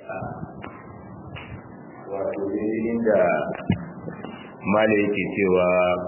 wato daidai da mala yake cewa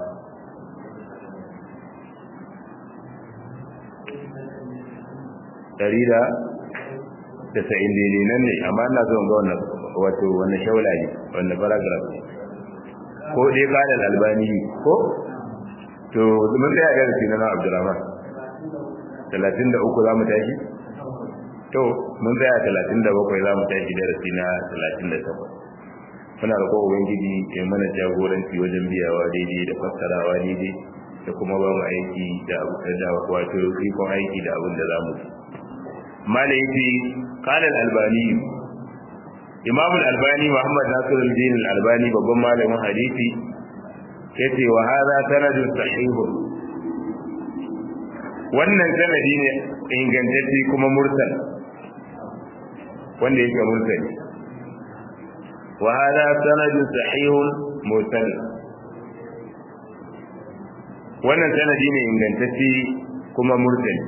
ɗari da tasa'in daidai nan ne amma ina zuwan ga wannan wato wannan shaula ne wannan paragraph ko dai kalan albani ko to mun tsaya ga shi na Abdurrahman 33 za mu tashi to mun tsaya 37 za mu tashi darasi na 38 muna roƙo ubangiji ya mana jagoranci wajen biyawa daidai da fassarawa daidai da kuma ba mu aiki da da wato ikon aiki da abin da za mu ci malaiki qala al-albani imam al-albani muhammad nasiruddin al-albani babban malamin hadisi yace wa hadha sanadun sahih wannan sanadi ne ingantacce kuma mursal wanda yake mursali wa hadha sanadun sahih mursal wannan sanadi ne ingantacce kuma mursali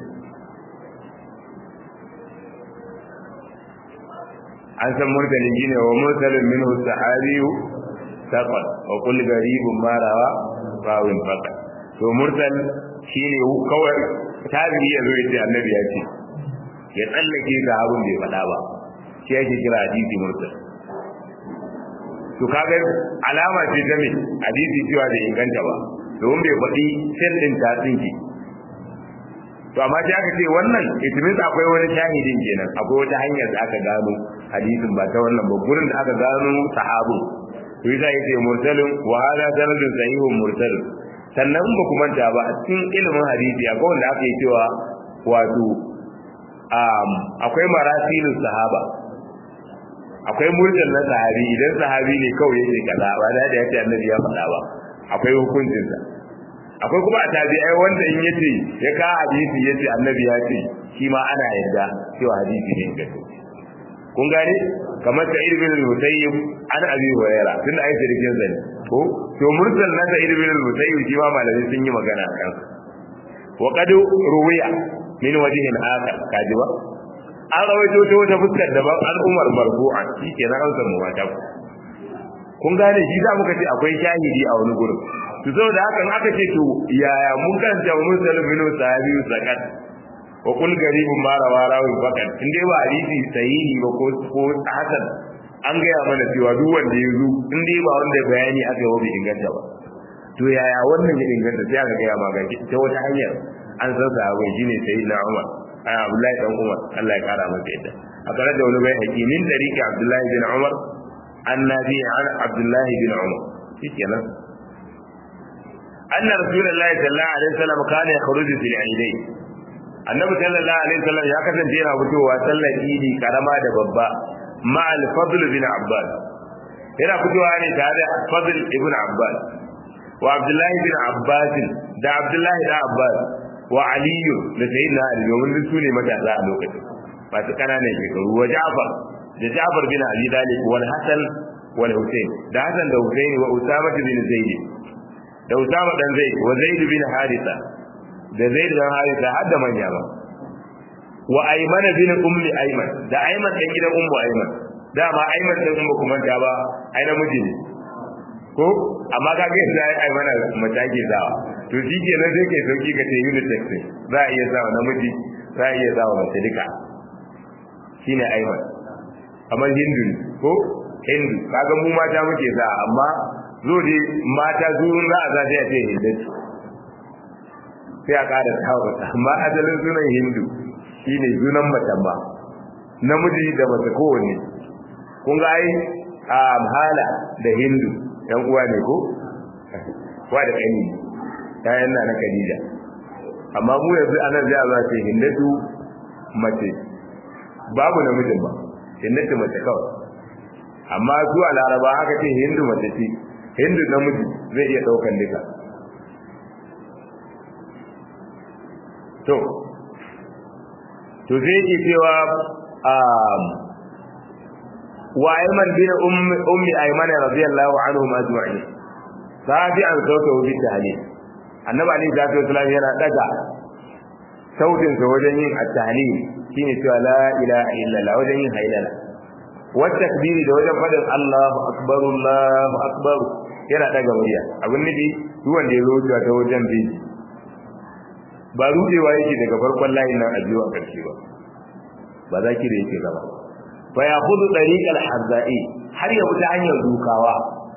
an san mursalin shine wa mursalin minhu sahabiyu saqat wa kull garibun marawa rawin faqat to mursal shine kawai tabi'i ya zo yace annabi ya ce ya tsallake sahabin bai faɗa ba shi yake kira hadisi mursal to kaga alama ce ta me hadisi cewa bai inganta ba domin bai faɗi sai din ta tsinki to amma sai aka ce wannan itimis akwai wani shahidin kenan akwai wata hanyar da aka gano hadisin ba ta wannan ba gurin da aka gano sahabu to yasa yace mursalin wa hada sanadun sahihun mursalin sannan ba ku manta ba a cikin ilimin hadisi akwai wanda aka yi cewa wato akwai marasilin sahaba akwai mursal na sahabi idan sahabi ne kawai yake kaza ba da ya ce annabi ya faɗa ba akwai hukuncinsa akwai kuma a tabi'ai wanda in yace ya ka hadisi yace annabi ya ce shi ma ana yarda cewa hadisi ne gaske kun gane kamar ta ibn al-musayyib an abi hurairah tunda ai sirrin zani ko to mursal na ta ibn al-musayyib shi ma malamai sun yi magana kan wa qad ruwiya min wajhin akhar kaji ba an rawaito ta wata fuskar daban al'umar marfu'an shi ke na an samu mata kun gane shi za muka ce akwai shahidi a wani gurin to saboda hakan aka ce to yaya mun kanta mursal min sahabi zakat wa kul garibun ma rawa rawin fakat in dai ba hadisi sahihi ba ko ko hasan an gaya mana cewa duk wanda ya zo in dai ba wanda bayani aka yi bai inganta ba to yaya wannan ya inganta sai aka gaya ma ga ta wata hanyar an san sahabai shine sayyidina Umar ai Abdullahi dan Umar Allah ya kara masa yadda a tare da wani bai hakimin tariki Abdullahi bin Umar annabi an Abdullahi bin Umar shikenan anna rasulullahi sallallahu alaihi wasallam kana yakhruju fil aidain annabi sallallahu alaihi wasallam ya kasance yana fitowa sallar idi karama da babba ma'al fadl bin abbas yana fitowa ne tare da fadl ibn abbas wa abdullahi bin abbas da abdullahi da abbas wa ali da sayyidina ali domin su ne matasa a lokacin masu kananan shekaru wa ja'far da ja'far bin abi talib wal hasan wal husayn da hasan da husayn wa usama bin zaid da usama dan zaid wa zaid bin haritha da zai da harisa har da manya ba wa aymana bin ummi ayman da ayman dan gidan ummu ayman dama ayman dan ummu kuma da ba ai namiji ne ko amma ka ga yadda ai aymana matake zawa to shi ke nan sai kai sauki ka ce unit text za a iya zawa namiji za a iya zawa mace duka shine ayman amma hindu ko hindu kaga mu mata muke za amma zo dai mata zuwa za a za ta ce hindu sai a ƙara tawata amma asalin sunan hindu shi ne sunan macen ba namiji da mace kowanne kun ga ai a hala da hindu yan uwa ne ko wa da kani yayan na na kadija amma mu yanzu anan zai za ce hindatu mace babu namijin ba hindatu mace kawai amma su a laraba haka ce hindu mace ce hindu namiji zai iya ɗaukan duka to to zai ke cewa wa ayman bin ummi ayman radiyallahu anhum ajma'in sabi an sauta bi tahlil annabi ali sallallahu alaihi wasallam yana daga sautin sa wajen yin at-tahlil shine cewa la ilaha illallah wajen yin hailala wata takbiri da wajen faɗin Allahu akbar Allahu akbar yana daga murya abin nufi duk wanda ya zo wucewa ta wajen bi ba rudewa yake daga farkon layin nan a biyu a ƙarshe ba ba za ki da yake gaba fa ya hudu dariqal hazza'i har ya wuce hanyar dukawa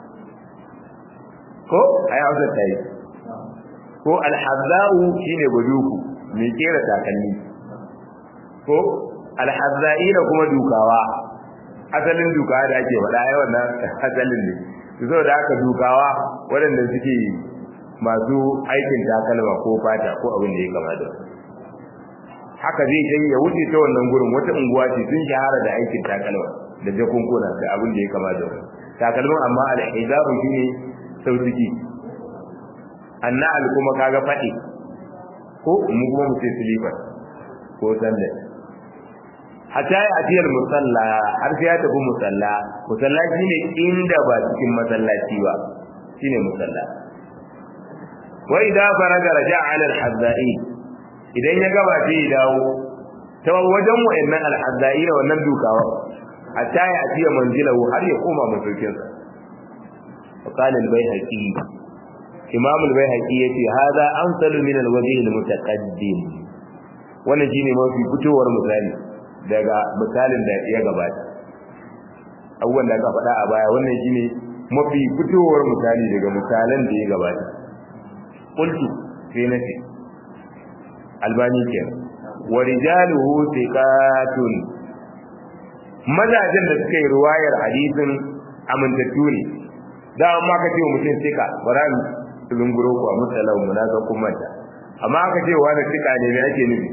ko ai hausa ta yi ko alhazza'u shine baduku mai kera takalmi ko alhazza'ina kuma dukawa asalin dukawa da ake faɗa ai wannan asalin ne so da aka dukawa waɗanda suke masu aikin takalma ko fata ko abin da ya kama da haka zai je ya wuce ta wannan gurin wata unguwa ce sun shahara da aikin takalma da jakunkuna da abin da ya kama da takalmin amma alhizabu shine sautuki annal kuma kaga faɗi ko mu kuma mu ce silifar ko sandal hatta ya atiyar musalla har sai ya tafi musalla musalla shine inda ba cikin masallaci ba shine musalla wa idza faraga raja'a ala al-hazzai idan ya gaba sai ya dawo ta wajen wayannan al-hazzai da wannan dukawa hatta ya atiya manzilahu har ya koma masaukin sa qala al-baihaqi imam al-baihaqi yace hada amsalu min al-wajh al-mutaqaddim wannan shine mafi fitowar misali daga misalin da ya gabata abubuwan da aka faɗa a baya wannan shine mafi fitowar misali daga misalan da ya gabata qultu sai nace albani kenan wa rijaluhu thiqatun mazajen da suka yi ruwayar hadisin amintattu ne da amma ka ce wa mutum sika bara mu zunguro ku a musalau mu na ga kuma ta amma aka ce wa da sika ne me ake nufi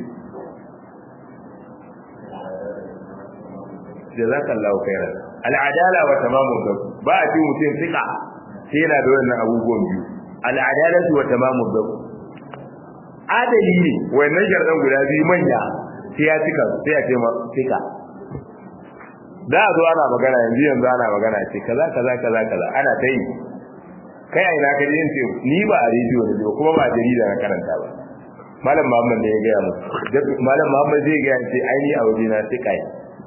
jazakallahu khairan al'adala wa tamamu dab ba a ce mutum sika sai yana da wannan abubuwan biyu al'adalatu wa tamamu dab adali ne wannan sharɗan guda biyu manya sai ya cika sai ya ce ma sika da a zo ana magana yanzu yanzu ana magana ce kaza kaza kaza kaza ana ta yi kai a ina ka yin ce ni ba a rediyo da kuma ba a jarida na karanta ba malam muhammad ne ya gaya mu malam muhammad zai gaya ce ai ni a waje na sai kai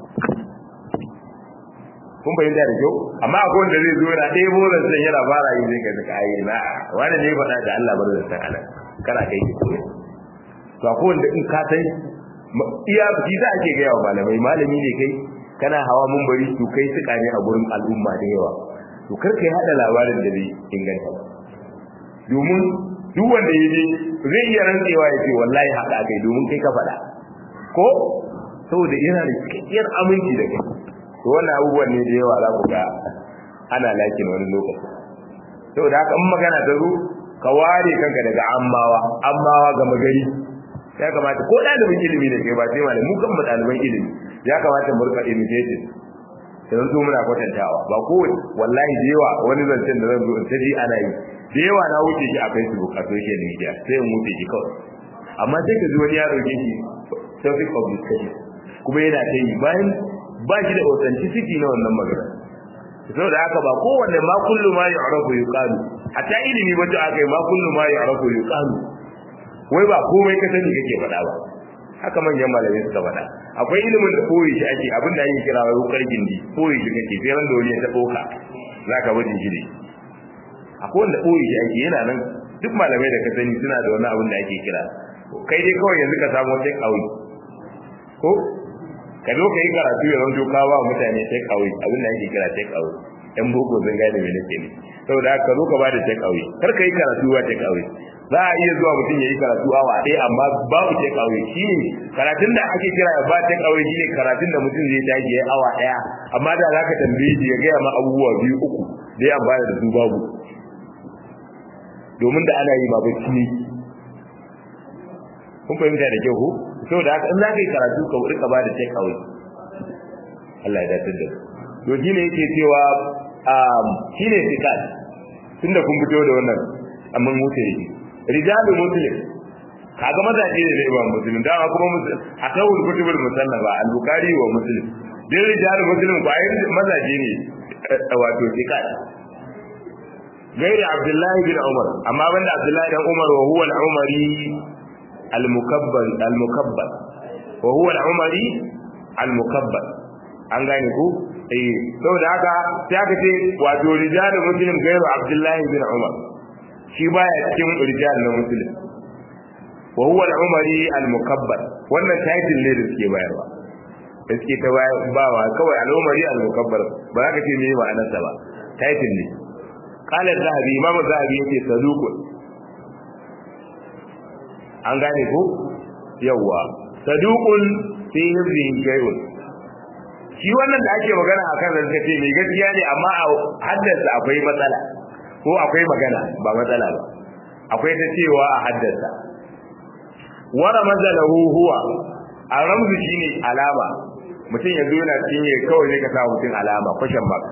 kun fahimta da kyau amma akwai wanda zai zo yana ɗaya boran san yana fara yi zai kai zaka ayi na wani ne faɗa da Allah bar da san ana kana kai ki koyi to akwai wanda in ka san iya shi za ake gaya wa malamai malami ne kai kana hawa mun bari to kai suka ne a gurin al'umma da yawa to kar kai hada labarin da bai inganta ba domin duk wanda ya je zai iya rantsewa ya ce wallahi haka kai domin kai ka faɗa ko saboda yana da cikakkiyar aminci da kai to wannan abubuwan ne da yawa za ku ga ana lakin wani lokaci saboda haka in magana ta zo ka ware kanka daga ammawa ammawa ga magari ya kamata ko ɗalibin ilimi da ke ba sai malam mu kan mu ɗaliban ilimi ya kamata mu rika imitating sai zo muna kwatantawa ba ko wallahi da yawa wani zancen da zan zo in taji ana yi da yawa na wuce shi a Facebook a social media sai in wuce shi kawai amma sai ka ji wani ya dauke shi topic of discussion kuma yana ta yi bayan ba shi da authenticity na wannan magana saboda haka ba kowanne ma kullu ma yu'rafu yuqalu hatta ilimi ba ta akai ma kullu ma yu'rafu yuqalu wai ba komai ka sani kake faɗa ba haka manyan malamai suka faɗa akwai ilimin da koyi shi ake abin da ake kira wai wukar gindi koyi shi kake sai ran da wani ya taɓo ka za ka wajen shi ne akwai wanda koyi shi ake yana nan duk malamai da ka sani suna da wani abin da ake kira kai dai kawai yanzu ka samu take away ko ka zo ka yi karatu ya zanto ka ba mutane take away abin da ake kira take away yan boko sun gane me nake ne saboda haka zo ka ba da take away kar ka yi karatu ba take away za a iya zuwa mutum ya yi karatu awa ɗaya amma babu take away shi ne karatun da ake kira ya ba take away shi ne karatun da mutum zai tashi ya yi awa ɗaya amma da za ka tambaye shi ya gaya ma abubuwa biyu uku da ya amfana da su babu domin da ana yi ma bacci ne kun fahimta da kyau ko saboda haka in za ka yi karatu ka wuri ka ba da take away Allah ya dace da to shi ne yake cewa shi ne fikat tunda kun fito da wannan amma wuce yake rijalu muslim kaga mazaje ne da imam muslim dama kuma muslim akawul kutubul musannaba al-bukhari wa muslim dai rijalu muslim ko ai mazaje ne wato fikat gairi abdullahi bin umar amma banda abdullahi dan umar wa huwa al-umari al-mukabbal al-mukabbal wa huwa al-umari al-mukabbal an gane ku eh saboda haka sai aka ce wato rijalul muslim gairu abdullahi bin umar shi baya cikin rijal na muslim wa huwa al-umari al-mukabbar wannan title ne da suke bayarwa da suke ta bawa kawai al-umari al-mukabbar ba za ka ce me ma'anarsa ba title ne qala az-zahabi imam az-zahabi yake saduqun an gane ko yawa saduqun fi hibrin shay'un shi wannan da ake magana akan da suka ce mai gaskiya ne amma a haddasa akwai matsala ko akwai magana ba matsala ba akwai ta cewa a haddasa wara mazalahu huwa a ramzu shine alama mutum ya zo yana cinye kawai ne ka sa mutum alama kwashen mark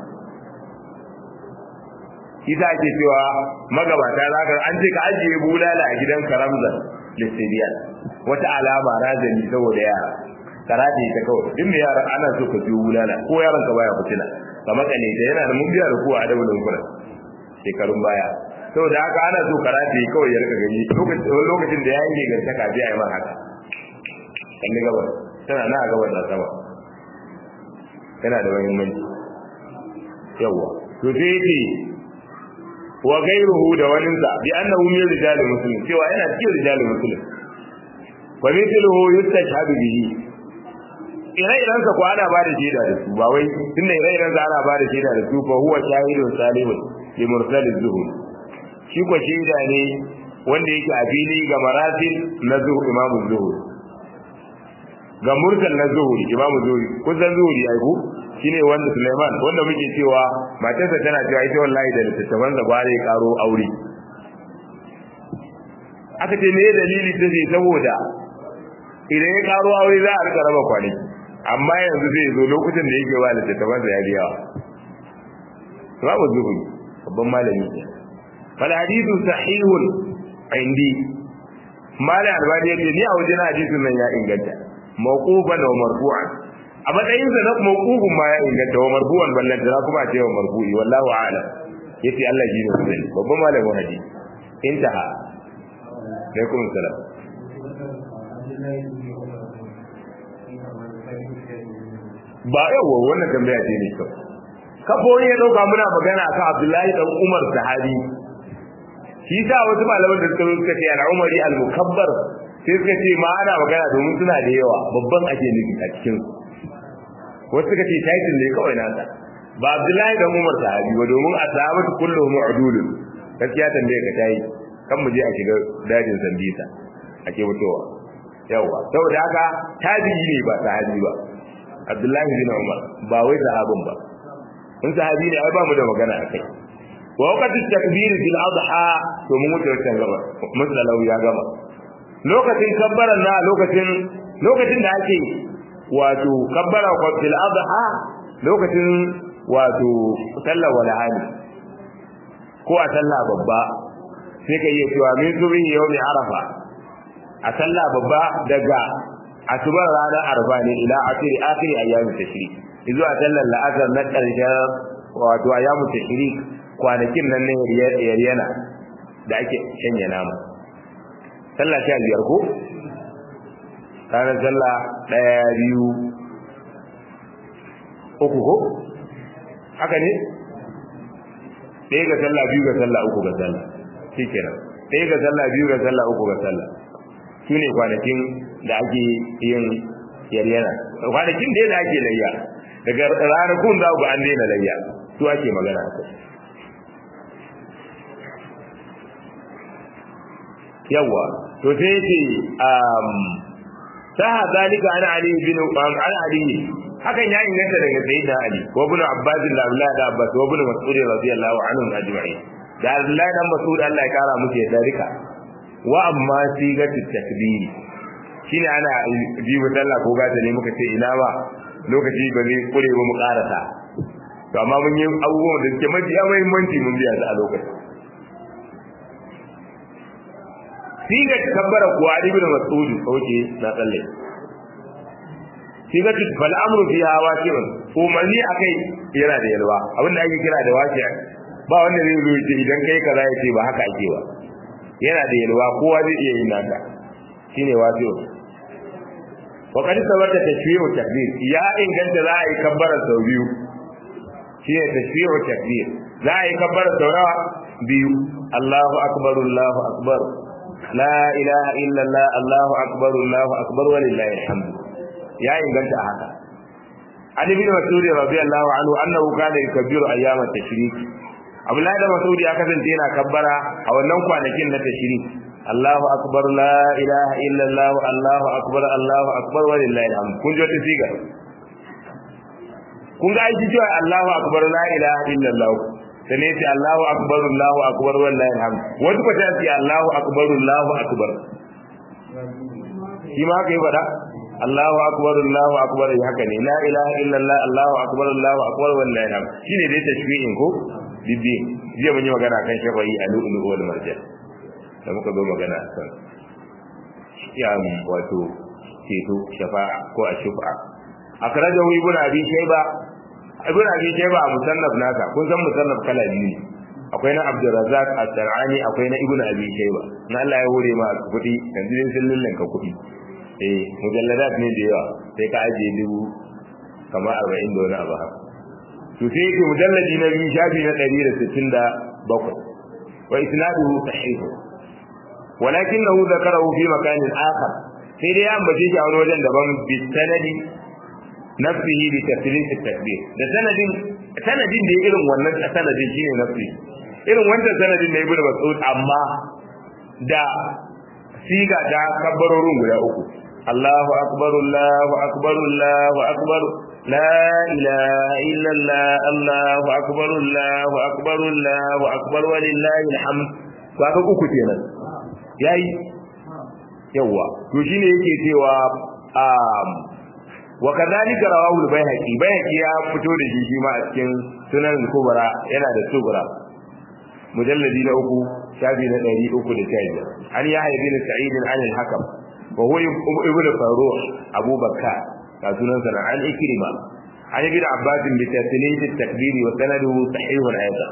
shi za ake cewa magabata za ka an ce ka ajiye bulala a gidan karamzan listidiyan wata alama razani saboda yara karate ta kawai duk mai yara ana so ka biyo bulala ko yaron ka baya fitina ka makale ta yana da mun biya da kuwa a dabulin kuna shekarun baya saboda haka ana so karate kawai ya rika gani lokacin da yayi ne ganta ka biya ma haka kalli gabar tana na gabar da sama yana da muhimmanci yawa to sai yake wa gairuhu da waninsa bi annahu min rijalil muslim cewa yana cikin rijalil muslim wa mithluhu yustashhadu bihi ire-iren sa ko ana bada shaida da su ba wai tunda ire-iren sa ana bada shaida da su fa huwa shahidun salihun li mursal az-zuhur shi ko shaida ne wanda yake a fili ga marasil na zuhur imamu zuhur ga mursal na zuhur imamu zuhur kusan zuhuri ai ku shine wanda Sulaiman wanda muke cewa matarsa tana cewa ita wallahi da littattafan da gware karo aure aka ce me dalili ta ce saboda idan ya karo aure za a rika raba kwanaki amma yanzu zai zo lokacin da yake wa littattafan da ya biya babu zuhuri babban malami ne fal hadithu sahihun indi mala albani yace ni a wajen hadisin nan ya inganta mawqufan wa marfu'an a matsayin sa na mawqufun ma ya inganta wa marfu'an ballan da kuma a ce wa marfu'i wallahu a'lam yace Allah ji ne sani babban malamin hadisi intaha alaikum salam ba yawa wannan tambaya ce ne kyau kafori ya dauka muna magana akan Abdullahi dan Umar sahabi shi sa wasu malaman da suka suka ce al-Umari al-Mukabbar sai suka ce ma ana magana domin suna da yawa babban ake nufi a cikin wasu suka ce title ne kawai nasa ba Abdullahi dan Umar sahabi ba domin a sahabatu kulluhum udulun gaskiya tambaye ka tayi kan mu je a shiga dajin Sambisa ake mutuwa yawa saboda haka tabi'i ne ba sahabi ba Abdullahi bin Umar ba wai sahabin ba in sahabi ne ai ba mu da magana akai wa waqti takbir fil adha to mun wuce wancan gaba musallau ya gama lokacin kabbaran na lokacin lokacin da ake wato kabbara ko fil adha lokacin wato sallar walahani ko a sallah babba sai ka iya cewa min zubi yawmi arafa a sallah babba daga asubar ranar arba ne ila akiri akiri ayyamin tashrik zuwa sallar la'asar na ƙarshen wato ayyamin tashrik kwanakin nan ne yaryana da ake shanya nama sallah sha biyar ko ranar sallah ɗaya biyu uku ko haka ne ɗaya ga sallah biyu ga sallah uku ga sallah shi kenan ɗaya ga sallah biyu ga sallah uku ga sallah su ne kwanakin da ake yin yaryana kwanakin da da ake layya daga ranakun za ku an daina layya su ake magana a kai yawa to sai ce ta zalika ana ali bin an ali hakan ya inganta daga sayyidina ali wa ibn abbas da abdullah da abbas wa ibn mas'ud radiyallahu anhu ajma'in da abdullah dan mas'ud Allah ya kara musu ya darika wa amma sigatu takbiri shine ana bi mu sallah ko gata ne muka ce ina ba lokaci ba zai kure ba mu karata to amma mun yi abubuwan da suke mafi muhimmanci mun biya su a lokacin siga kabbara ko ali bin mas'ud oke na tsalle siga fal amru fiha waqi'un umarni akai yana da yalwa abinda ake kira da waqi'a ba wanda zai zo ce idan kai kaza ya ce ba haka ake ba yana da yalwa kowa zai iya yin naka shine waqi'un wa qad sabata tashbihu takbir ya inganta za a yi kabbara sau biyu shine tashbihu takbir za a yi kabbara saurawa biyu Allahu akbar Allahu akbar la ilaha illallah Allahu akbar Allahu akbar walillahi alhamd ya inganta haka Ali bin Mas'ud radiyallahu anhu annahu kana yukabbiru ayyam at-tashrik Abdullahi da Mas'ud ya kasance yana kabbara a wannan kwanakin na tashrik Allahu akbar la ilaha illallah Allahu akbar Allahu akbar walillahi alhamd kun ji wata siga kun ga aiki cewa Allahu akbar la ilaha illallah sai ne ce Allahu akbar Allahu akbar wallahi alhamd wasu ko ta ce Allahu akbar Allahu akbar shi ma kai fada Allahu akbar Allahu akbar haka ne la ilaha illallah Allahu akbar Allahu akbar wallahi alhamd shine dai tashbihin ko bibbi jiya mun yi magana kan shafa'i a lu'ulu wal marjan da muka zo magana kan ya wato ceto shafa'a ko a shufa'a akrajahu ibn abi shayba ibn abi shayba a musannaf naka kun san musannaf kala biyu ne akwai na abdurrazzaq as-sar'ani akwai na ibn abi shayba na Allah ya hore ma kudi yanzu ne sun lullanka kudi eh mujalladat ne da yawa sai ka aje dubu kama 40 da wani abu haka to sai yake mujalladi na biyu shafi na 167 wa isnaduhu sahih ولكنه ذكره في مكان آخر sai dai an bace shi a wani wajen daban bi sanadi nafsihi bi tafsirin takbir da sanadin sanadin da irin wannan sanadin shine nafsi irin wannan sanadin da ibnu mas'ud amma da siga da kabbarorin guda uku Allahu akbar Allahu akbar Allahu akbar la ilaha illa Allah Allahu akbar Allahu akbar Allahu akbar walillahi alhamd kaga uku kenan yayi yawa to shine yake cewa um wa kadhalika rawahu al-baihaqi baihaqi ya fito da shi shi ma a cikin sunan al-kubra yana da subra mujalladi na uku shafi na 315 an ya hayy bin sa'id an al-hakam wa huwa ibnu faruh abu bakka ka sunan sa an ikrima an ibn abbas bi tasnid at-takbir wa sanaduhu sahih al-ayat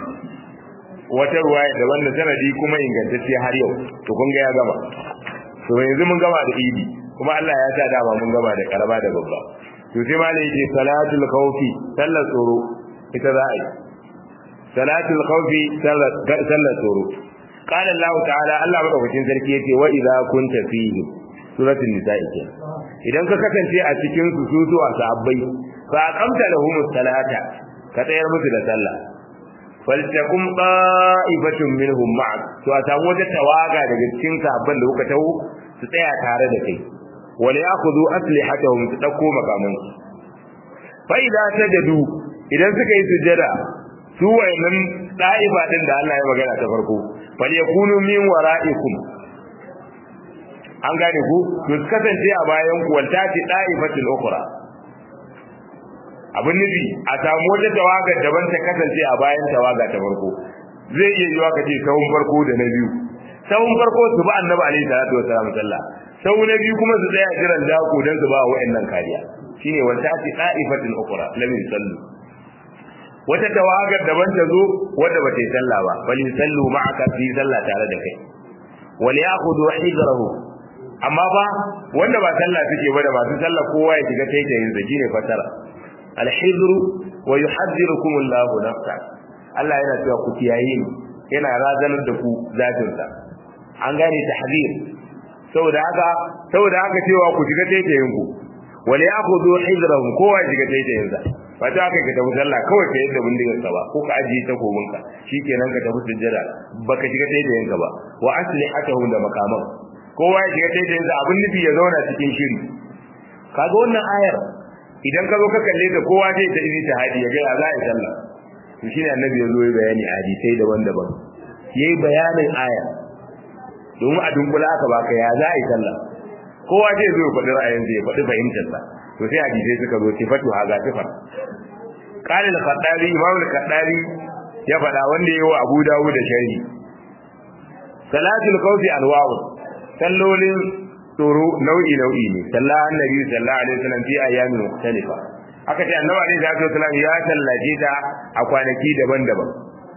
wata ruwaya da wannan sanadi kuma ingantacce har yau to kun ga ya gama to yanzu mun gama da idi kuma Allah ya sa dama mun gama da karaba da babba to sai ma ne yake salatul khawfi sallar tsoro ita za a yi salatul khawfi sallar tsoro qala Allah ta'ala Allah madaukakin sarki yace wa idza kunta fihi suratul nisa'i ke idan ka kasance a cikin su su zuwa sahabbai fa aqamta lahumus salata ka tsayar musu da sallah faltakum qa'ibatun minhum ma'ak to a samu wata tawaga daga cikin sahabban da kuka taho su tsaya tare da kai wal ya'khudhu aslihatahum su dauko makaman fa idza sajadu idan suka yi sujada su wayannan da'ifa din da Allah ya magana ta farko fal yakunu min wara'ikum an gane ku to su kasance a bayan ku wal tati da'ifatul ukhra abin nufi a samu wata tawaga daban ta kasance a bayan tawaga ta farko zai iya yiwa kace sahun farko da na biyu sahun farko su ba annabi alaihi salatu wasallam sallah sau na biyu kuma su tsaya jiran dako dan su ba wa'annan kariya shine wata ati da'ifatul ukhra lam yusallu wata tawagar daban ta zo wanda ba ta yi sallah ba bal yusallu ma'aka fi sallah tare da kai wal ya'khudhu hijrahu amma ba wanda ba sallah suke ba da masu sallah kowa ya shiga taitayin sa shine fatara alhizru wa yuhadhdhirukum Allahu nafsa Allah yana cewa ku kiyaye ni yana razanar da ku zatin sa an gane tahzir saboda haka saboda haka cewa ku shiga taitayin ku wal ya'khudhu hizrahum kowa shiga taitayin sa ba ta kai ka tafi sallah kawai ka yadda bindigar ka ba ko ka ajiye takobin ka shikenan ka tafi sujjada baka shiga taitayin ka ba wa aslihatahum da makaman kowa ya shiga taitayin sa abin nufi ya zauna cikin shiri kaga wannan ayar idan ka zo ka kalle ta kowa zai ta izi hadi ya ga ya za a sallah to shine annabi ya zo ya bayani a hadisai daban-daban yayi bayanin aya domin a dunkula aka baka ya za a yi sallah kowa zai zo ya faɗi ra'ayinsa ya faɗi fahimtarsa to sai hadisai suka zo sifatu haza sifar qala al-khattabi imam al-khattabi ya faɗa wanda yayi wa Abu Dawud da sharhi salatul khawfi anwa'u sallolin tsoro nau'i nau'i ne sallah annabi sallallahu alaihi wasallam fi ayyamin mukhtalifa aka ce annabi alaihi wasallam ya sallaje ta a kwanaki daban-daban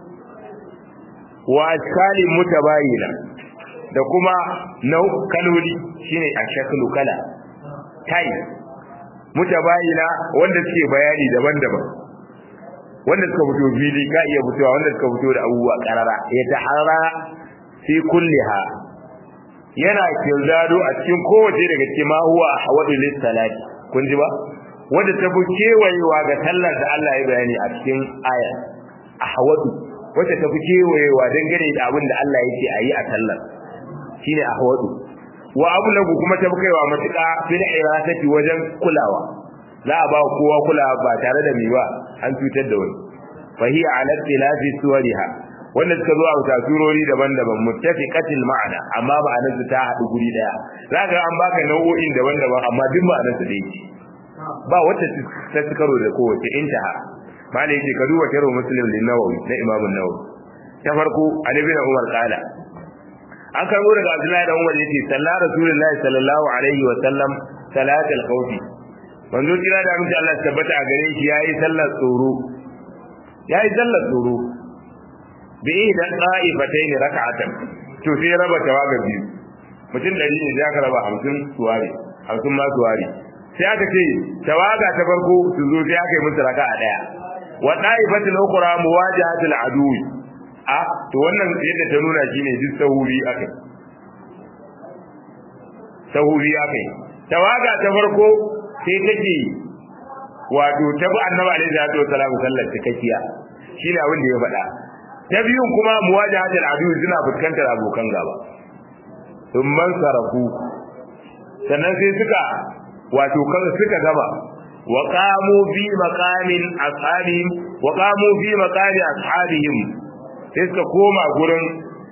wa askali mutabayina da kuma nau kaloli shine ashaklu kala tai mutabayina wanda suke bayani daban-daban wanda suka fito fili ka iya fitowa wanda suka fito da abubuwa karara ya tahara fi kulliha yana kirdado a cikin kowace daga cikin ma huwa hawadu lis salati kun ji ba wanda ta fi kewayewa ga sallar da Allah ya bayani a cikin aya ahwadu wacce ta fi kewayewa dangane da abin da Allah yake a yi a sallar shine ahwadu wa ablagu kuma ta fi kaiwa matuƙa fil irasati wajen kulawa za a ba kowa kulawa ba tare da miwa an cutar da wani fa hiya ala tilafi suwariha wanda suka zo a tasurori daban-daban muttafiqatil ma'ana amma ma'anar su ta haɗu guri daya zaka an baka nau'o'in daban-daban amma duk ma'anar su ɗaya ba wata ta karo da kowace intaha malai yake ka duba taro muslim lin nawawi na imam an-nawawi ta farko ali bin umar qala an karbo daga abdullahi da umar yace sallallahu rasulullahi sallallahu alaihi wa sallam salatul khawfi manzo kira da amince Allah tabbata a gare shi yayi sallar tsoro yayi sallar tsoro bi da qa'ifatayn rak'atan to sai raba tawaga biyu mutum dari ne ya raba 50 suwari 50 ma suwari sai aka ce tawaga ta farko su zo sai aka yi musu raka'a daya wa da'ifatul ukhra muwajahatul adu a to wannan yadda ta nuna shine duk sahuri akai sahuri akai tawaga ta farko sai take wato ta bi annabi alaihi salatu wasallam sallar cikakkiya shine abin da ya faɗa ta biyun kuma muwajahatul adu suna fuskantar abokan gaba sun man sarafu sannan sai suka wato kan suka gaba wa qamu fi maqamin ashabihim wa qamu fi maqami ashabihim sai suka koma gurin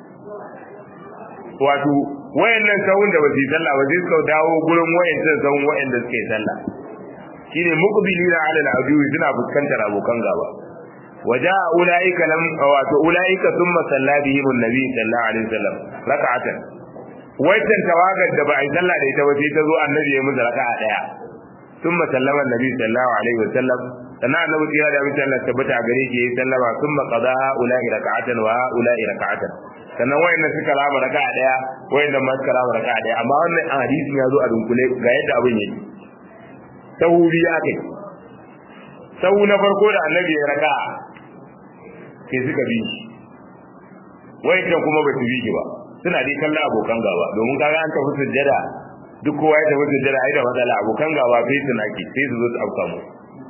wato wayannan sahun da basu sallah ba sai suka dawo gurin wayannan sahun wayanda suke sallah shine muqbilina ala al-adu suna fuskantar abokan gaba waja ulaika lam wato ulaika thumma salla bihim an-nabi sallallahu alaihi wasallam rak'atan waitan tawagar da ba a yi sallah da ita ba sai ta zo annabi ya musu raka'a daya thumma sallama annabi sallallahu alaihi wasallam sannan annabi ya da mutum Allah tabbata a gare shi yayi sallama thumma qada ulai raka'atan wa ulai raka'atan sannan wayannan suka rama raka'a daya wayannan ma suka rama raka'a daya amma wannan hadisin ya zo a dunkule ga yadda abin yake sahu biyu akai sahu na farko da annabi ya raka'a sai suka bi shi wayannan kuma ba su bi shi ba suna dai kallon abokan gaba domin kaga an tafi sujjada duk kowa ya tafi sujjada ai da matsala abokan gaba sai su naki sai su zo su auka mu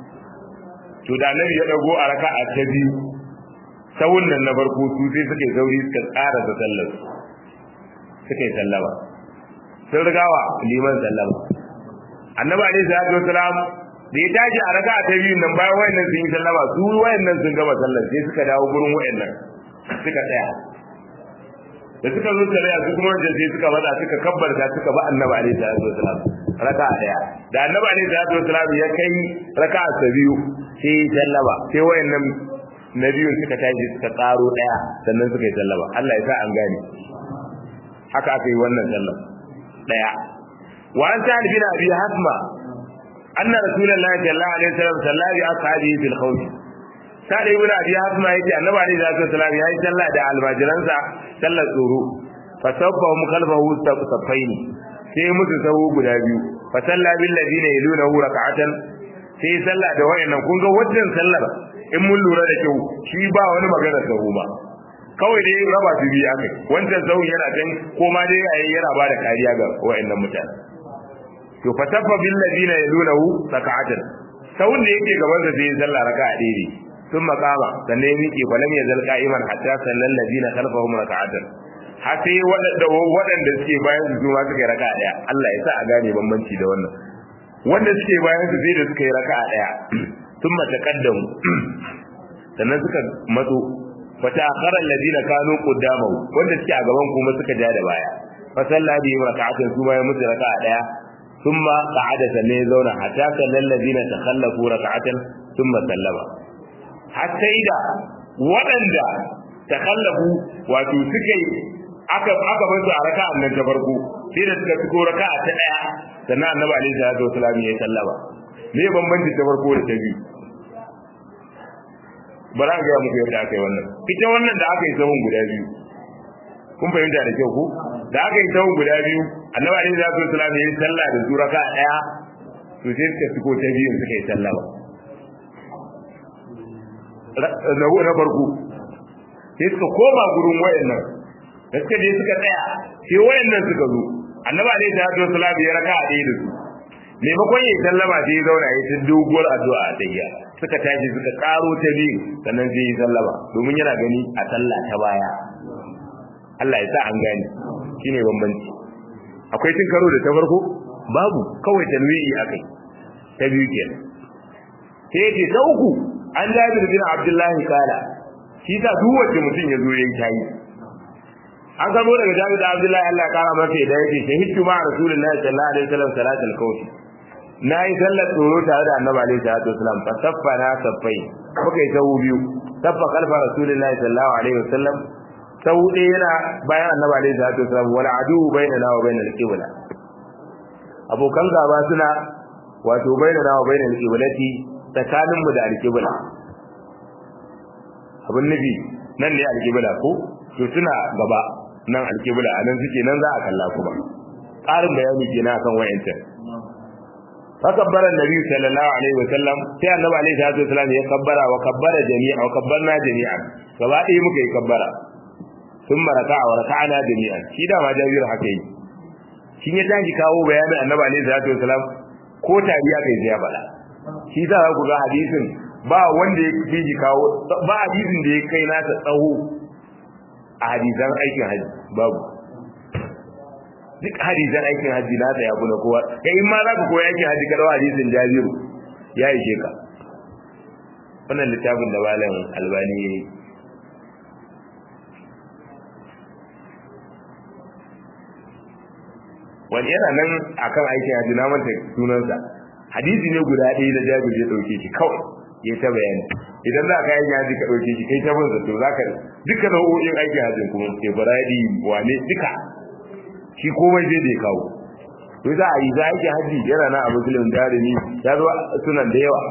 to da annabi ya dago a raka'a ta biyu sawun nan na farko su sai suke sauri suka tsara da sallar suka yi sallama sun rigawa liman sallama annabi alaihi salatu wasalam da ya tashi a raka'a ta biyu nan bayan wayannan sun yi sallama su wayannan sun gama sallar sai suka dawo gurin wayannan suka tsaya da suka zo tare su kuma wajen sai suka bada suka kabbarta suka ba annabi alaihi salatu wasalam raka'a daya da annabi alaihi salatu wasalam ya kai raka'a ta biyu sai sallama sai wayannan na biyun suka tashi suka karo daya sannan suka yi sallama Allah ya sa an gane haka aka yi wannan sallam daya wa an ta bin abi hasma anna rasulullahi sallallahu alaihi wasallam sallama bi ashabihi fil khawf sai ibn abi hasma yace annabi alaihi salatu wasallam yayi sallah da almajiransa sallar tsoro fa sabbahum khalfahu saffaini sai musu sahu guda biyu fa salla bil ladina yalunahu rak'atan sai sallah da wayannan kun ga wannan sallar in mun lura da kyau shi ba wani magana sahu ba kawai dai raba su biyu akai wancan sahu yana can ko ma dai yayi yana ba da kariya ga wayannan mutane to fa sabba bil ladina yalunahu rak'atan sahun da yake gaban sa sai sallah raka'a ɗaya ne ثم قام sannan ya miƙe falam ya zalqa iman hatta sallal ladina khalfahum raka'atan har sai waɗanda waɗanda suke bayan su ma suka yi raka'a daya Allah ya sa a gane bambanci da wannan wanda suke bayan su sai da suka yi raka'a daya thumma taqaddamu sannan suka matso fata akhara alladina kanu qaddamahu wanda suke a gaban kuma suka ja da baya fa salla bi raka'atan su ma ya musu raka'a daya thumma qa'ada sannan ya zauna hatta sallal ladina takhallafu raka'atan thumma sallama hatta ida waɗanda takallafu wato suka yi aka aka bar su a raka'an nan ta farko sai da suka fito raka'a ta daya sannan annabi alaihi salatu wasallam ya sallama me bambanci ta farko da ta biyu bara ga muku yadda aka yi wannan ita wannan da aka yi sahun guda biyu kun fahimta da kyau ko da aka yi sahun guda biyu annabi alaihi salatu wasallam ya sallah da su raka'a daya to sai suka fito ta biyu suka yi sallama na farko sai suka koma gurin wayannan da suka je suka tsaya sai wayannan suka zo annabi alaihi salatu wasallam ya raka a ɗaya da su maimakon ya sallama sai ya zauna ya ta doguwar addu'a a tayya suka tashi suka karo ta biyu sannan sai ya sallama domin yana gani a sallah ta baya Allah ya sa an gane shine bambanci akwai tun karo da ta farko babu kawai tanwi'i akai ta biyu kenan sai ce ta uku an jabir bin abdullahi kala shi ta duk wacce mutum ya zo yayin tayi an gano daga jabir da abdullahi Allah ya kara masa da yake shahidtu ma rasulullahi sallallahu alaihi wasallam salatul kawfi nayi sallar tsoro tare da annabi alaihi salatu wasallam fa saffana saffai muka yi sahu biyu saffa kalfa rasulullahi sallallahu alaihi wasallam sahu ɗaya yana bayan annabi alaihi salatu wasallam wal adu bainana wa bainal qibla abokan gaba suna wato bainana wa bainal qiblati tsakaninmu da alqibla abin nufi nan ne alqibla ko to suna gaba nan alqibla anan suke nan za a kalla kuma ƙarin bayani kenan akan wayancan فكبر النبي صلى الله عليه وسلم sai annabi alaihi salatu wasallam ya kabbara wa kabbara jami'a wa kabbarna jami'an gaba ɗaya muka yi kabbara sun maraka wa raka'ana jami'an shi da ma jabir haka yi shin ya tashi kawo bayanin annabi alaihi salatu wasallam ko tariya kai ya bala shi za ku ga hadisin ba wanda ya fi kawo ba hadisin da ya kai nasa tsawo a hadisan aikin haji babu duk hadisan aikin haji na ta yabu na kowa kai in ma za ka koya aikin haji kada hadisin jabiru ya ishe ka wannan littafin da malam albani ya yi wani yana nan akan aikin haji na manta sunansa hadisi ne guda ɗaya da jabir ya ɗauke shi kawai ya ta bayani idan za ka yi haji ka ɗauke shi kai ta bin zato za ka duka nau'o'in aikin hajjin kuma ibrahim wane duka shi komai zai da kawo to za a yi za a yi haji yana na a musulun darimi ya zo sunan da yawa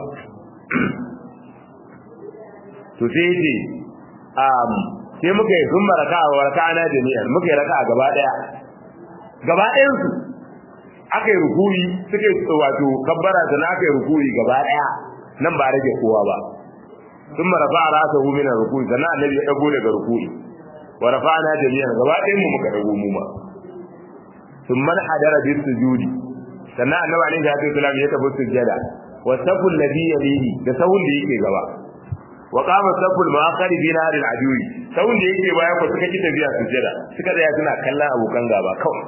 to sai ya ce sai muka yi sun maraka a waraka ana jami'ar muka yi raka a gaba daya gaba ɗayansu aka yi rukuri suka yi wato kabbara da aka yi rukuri gaba daya nan ba rage kowa ba sun marafa a rasa hu mina rukuri sannan annabi ya ɗago daga rukuri wa rafa'ana jami'an gaba ɗayan mu muka ɗago mu ma ثم انحدر بالسجود sannan annabi alaihi salatu wasallam ya tafi sujjada wa saful ladhi yalihi da sawun da yake gaba wa qama saful ma'akhari bi nar al-adwi sawun da yake baya ko suka ki tafiya sujjada suka tsaya suna kallon abokan gaba kawai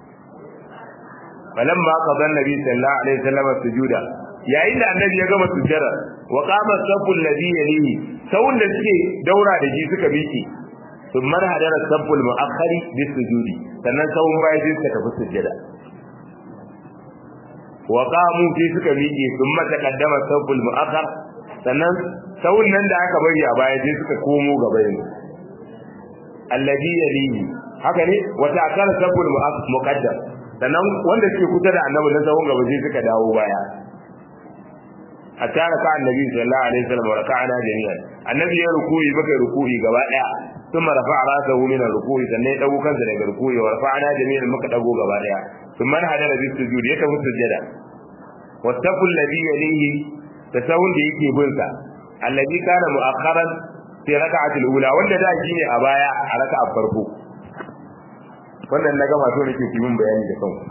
falamma qada annabi sallallahu alaihi wasallam sujuda yayin da annabi ya gama sujjada wa qama saful ladhi yalihi sawun da suke daura da shi suka miki ثم انحدر الصف المؤخر بالسجود sannan sawun baya sai suka tafi sujjada wa qamu sai suka miƙe thumma taqaddama sawul mu'akhkhar sannan sawun nan da aka bari a baya sai suka komo gaba yin alladhi yalihi haka ne wa ta'akkara sawul muqaddam sannan wanda suke kusa da annabi na sawun gaba sai suka dawo baya hatta raka annabi sallallahu alaihi wasallam wa raka'ana jami'an annabi ya rukuyi baka rukuyi gaba daya ثم رفع راسه من الركوع sannan ya dago kansa daga ruku'i wa rafa'na jami'an muka dago gaba daya thumma hadara bis sujud ya tafi sujada wattaqul ladhi yalihi tasawun da yake bin sa alladhi kana mu'akharan fi rak'ati al-ula wanda da shine a baya a raka'a farko wannan na gama so nake ki mun bayani da kanku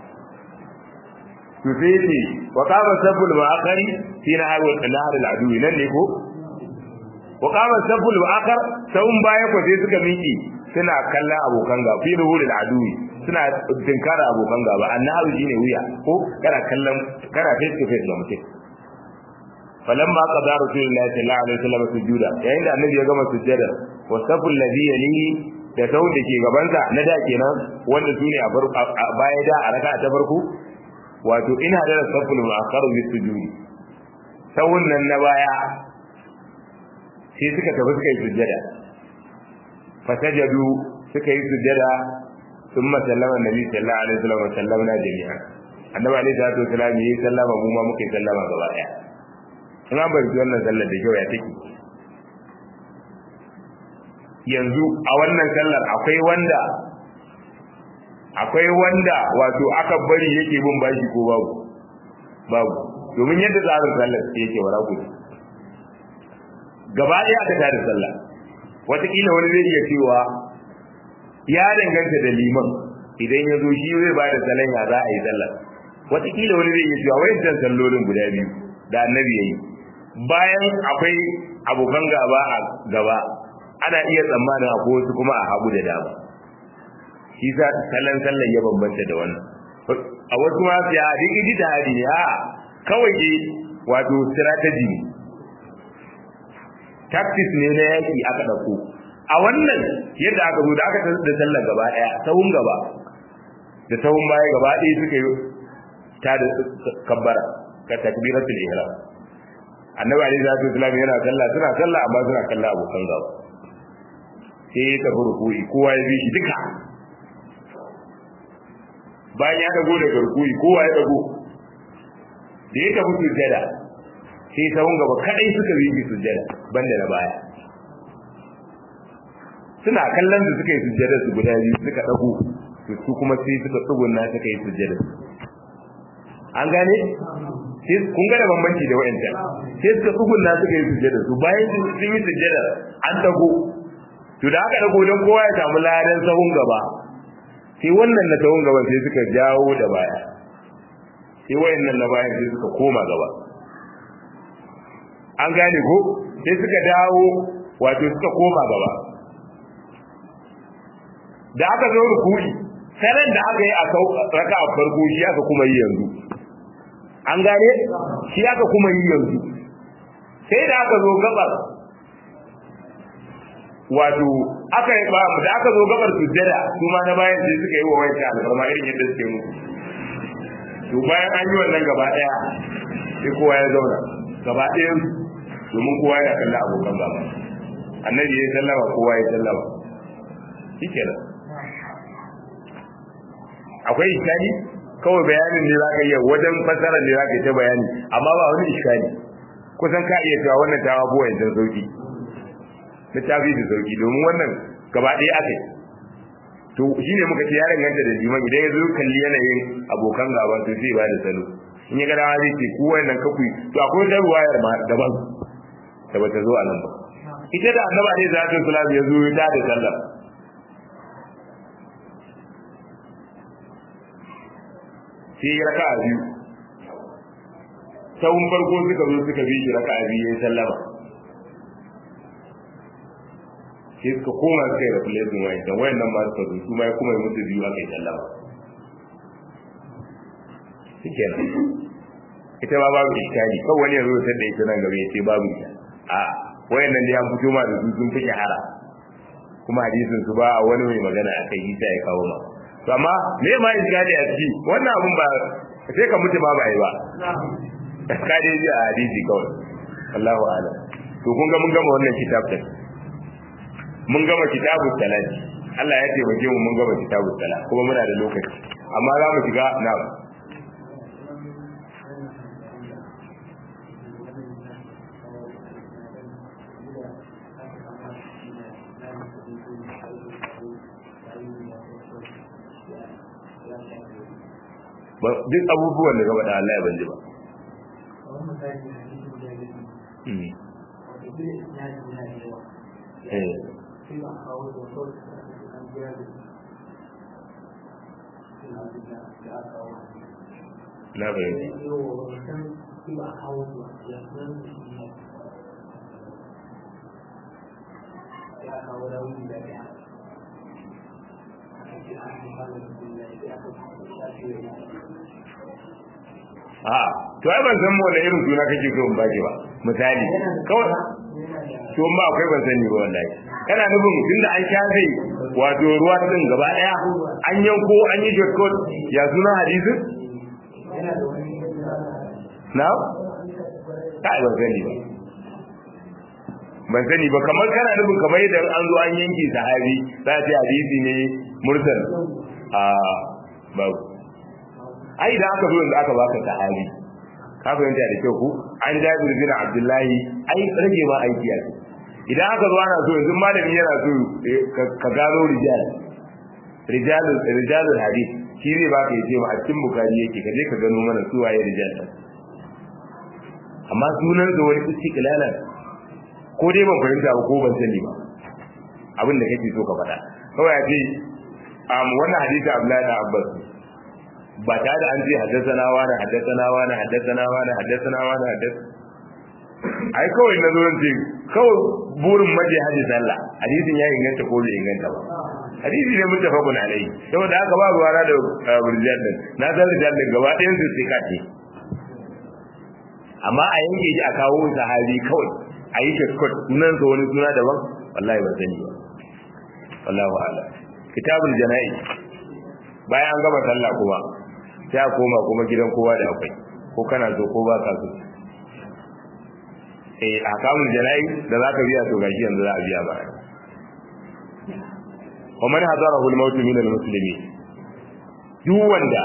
to sai ce wa qama sabul mu'akhari fi nahar al-nahar al-adu nan ne ko wa qama saful akhar sawun baya ko sai suka miki suna kallon abokan ga fi ruhul adui suna tinkara abokan gaba annahu shine wuya ko kana kallon kana face to face da mutum falamma qada rasulullahi sallallahu alaihi wasallam sujuda yayin da annabi ya gama sujjada wa saful ladhi yalihi da sawun da ke gabansa na da kenan wanda sune a baya da a raka ta farko wato ina da saful mu'akhkharu bis sujudi sawun nan na baya sai suka tafi suka yi sujjada fasajadu suka yi sujjada thumma sallama annabi sallallahu alaihi wasallam wa sallamna jami'an annabi alaihi salatu wasallam yi sallama mu ma muka yi sallama gaba daya in an bar wannan sallar da kyau ya take yanzu a wannan sallar akwai wanda akwai wanda wato aka bari yake bin bashi ko babu babu domin yadda tsarin sallar yake wara gudu gaba ɗaya aka tada sallah wataƙila wani zai iya cewa ya danganta da liman idan ya zo shi zai ba da salon ya za a yi sallah wataƙila wani zai iya cewa wayancan sallolin guda biyu da annabi ya yi bayan akwai abokan gaba a gaba ana iya tsammanin akwai wasu kuma a hagu da dama shi sa salon sallan ya bambanta da wannan a wasu ma su ya duk iji da hadi ne a kawai dai wato strategy ne tactics ne na yaki aka dauko a wannan yadda aka zo da aka da sallar gaba daya sahun gaba da sahun baya gaba ɗaya suka yi ta da kabbara ka takbiratul ihram annabi alaihi salatu wasallam yana sallah suna sallah amma suna kalla abokan gaba sai ya tafi rukui kowa ya bi shi duka bayan ya dago daga rukui kowa ya dago da ya tafi sujjada sai sahun gaba kadai suka bi shi sujjada banda na baya suna kallon da suka yi sujjada su guda biyu suka dago su kuma sai suka tsugunna suka yi sujjada an gane sai kun ga da bambanci da wa'ancan sai suka tsugunna suka yi sujjada su bayan sun yi sujjada an dago to da aka dago don kowa ya samu ladan sahun gaba sai wannan na sahun gaba sai suka jawo da baya sai wayannan na bayan sai suka koma gaba an gane ko sai suka dawo wato suka koma gaba da aka zo rukuni sanan da aka yi a raka a farko shi aka kuma yi yanzu an gane shi aka kuma yi yanzu sai da aka zo gabar wato aka yi ba da aka zo gabar sujjada su ma na bayan sai suka yi wa wancan alfarma irin yadda suke mu to bayan an yi wannan gaba daya sai kowa ya zauna gaba daya domin kowa ya kalla abokan gaba annabi ya sallama kowa ya sallama shikenan akwai iskali kawai bayanin ne zaka iya wajen fasara ne zaka ta bayani amma ba wani iskali kusan ka iya cewa wannan tawa buwa yanzu sauki littafi da sauki domin wannan gaba ɗaya aka yi to shi ne muka ce ya danganta da liman idan ya zo kalli yanayin abokan gaba to zai ba da salo in ya gada zai ce ku wannan kakui to akwai wata ruwayar ma daban da bata zo a nan ba ita da annaba ne za ta salam ya zo ya da sallah sai ya raka a biyu sahun farko suka zo suka bi shi raka a biyu ya sallama sai suka koma suka yi replacing wayan dan wayan nan ma suka zo su ma ya kuma yi musu biyu aka yi sallama shikenan ita ma babu iskali kan wani ya zo ta da ita nan gaba ya ce babu ita a wayan nan da ya fito ma da su sun fi shahara kuma hadisin su ba wani mai magana akai isa ya kawo ma to amma me ma iskali a ciki wannan abun ba sai ka mutu ma ba yi ba ka dai ji a hadisi kawai Allahu a'lam to kun ga mun gama wannan kitab din mun gama kitabu salati Allah ya taimake mu mun gama kitabu salat kuma muna da lokaci amma za mu shiga na duk abubuwan da gaba da Allah ya banji ba eh na fahimta a to ai ban san wani irin suna kake so in baki ba misali kawai to ma akwai ban sani ba wallahi kana nufin tunda an shafe wato ruwa din gaba daya an yanko an yi shortcut ya suna hadisin na ta ban sani ba ban sani ba kamar kana nufin kamar yadda an zo an yanke sahabi za ta hadisi ne mursal a babu ai da aka zo yanzu aka baka sahabi ka fahimta da kyau ku an jabir bin abdullahi ai rage ma aiki a idan aka zo ana so yanzu malami yana so ka gano rijal rijalul rijalul hadith shi zai baka yace ma a cikin bukari yake ka je ka gano mana su waye rijal amma sunan da wani istiqlalan ko dai ban fahimta ba ko ban sani ba abin da kake so ka faɗa kawai a ce wannan hadisi Abdullahi da Abbas ba ta da an ce haddasana wani haddasana wani haddasana wani haddasana wani haddasana ai kawai na zo ce kawai burin maje haji sallah hadisin ya inganta ko bai inganta ba hadisi ne muttafaqun alai saboda haka ba ruwa na da burjal din na san rijal din gaba ɗayan su sai kace amma a yanke shi a kawo sahabi kawai a yi shortcut sunan sa wani suna daban wallahi ban sani ba wallahu a'lam kitabul jana'iz bayan an gama sallah kuma sai a koma kuma gidan kowa da akwai ko kana so ko ba ka so eh akamun jana'i da zaka biya to gashi yanzu za a biya ba wa man hadarahu al-maut min al-muslimin duk wanda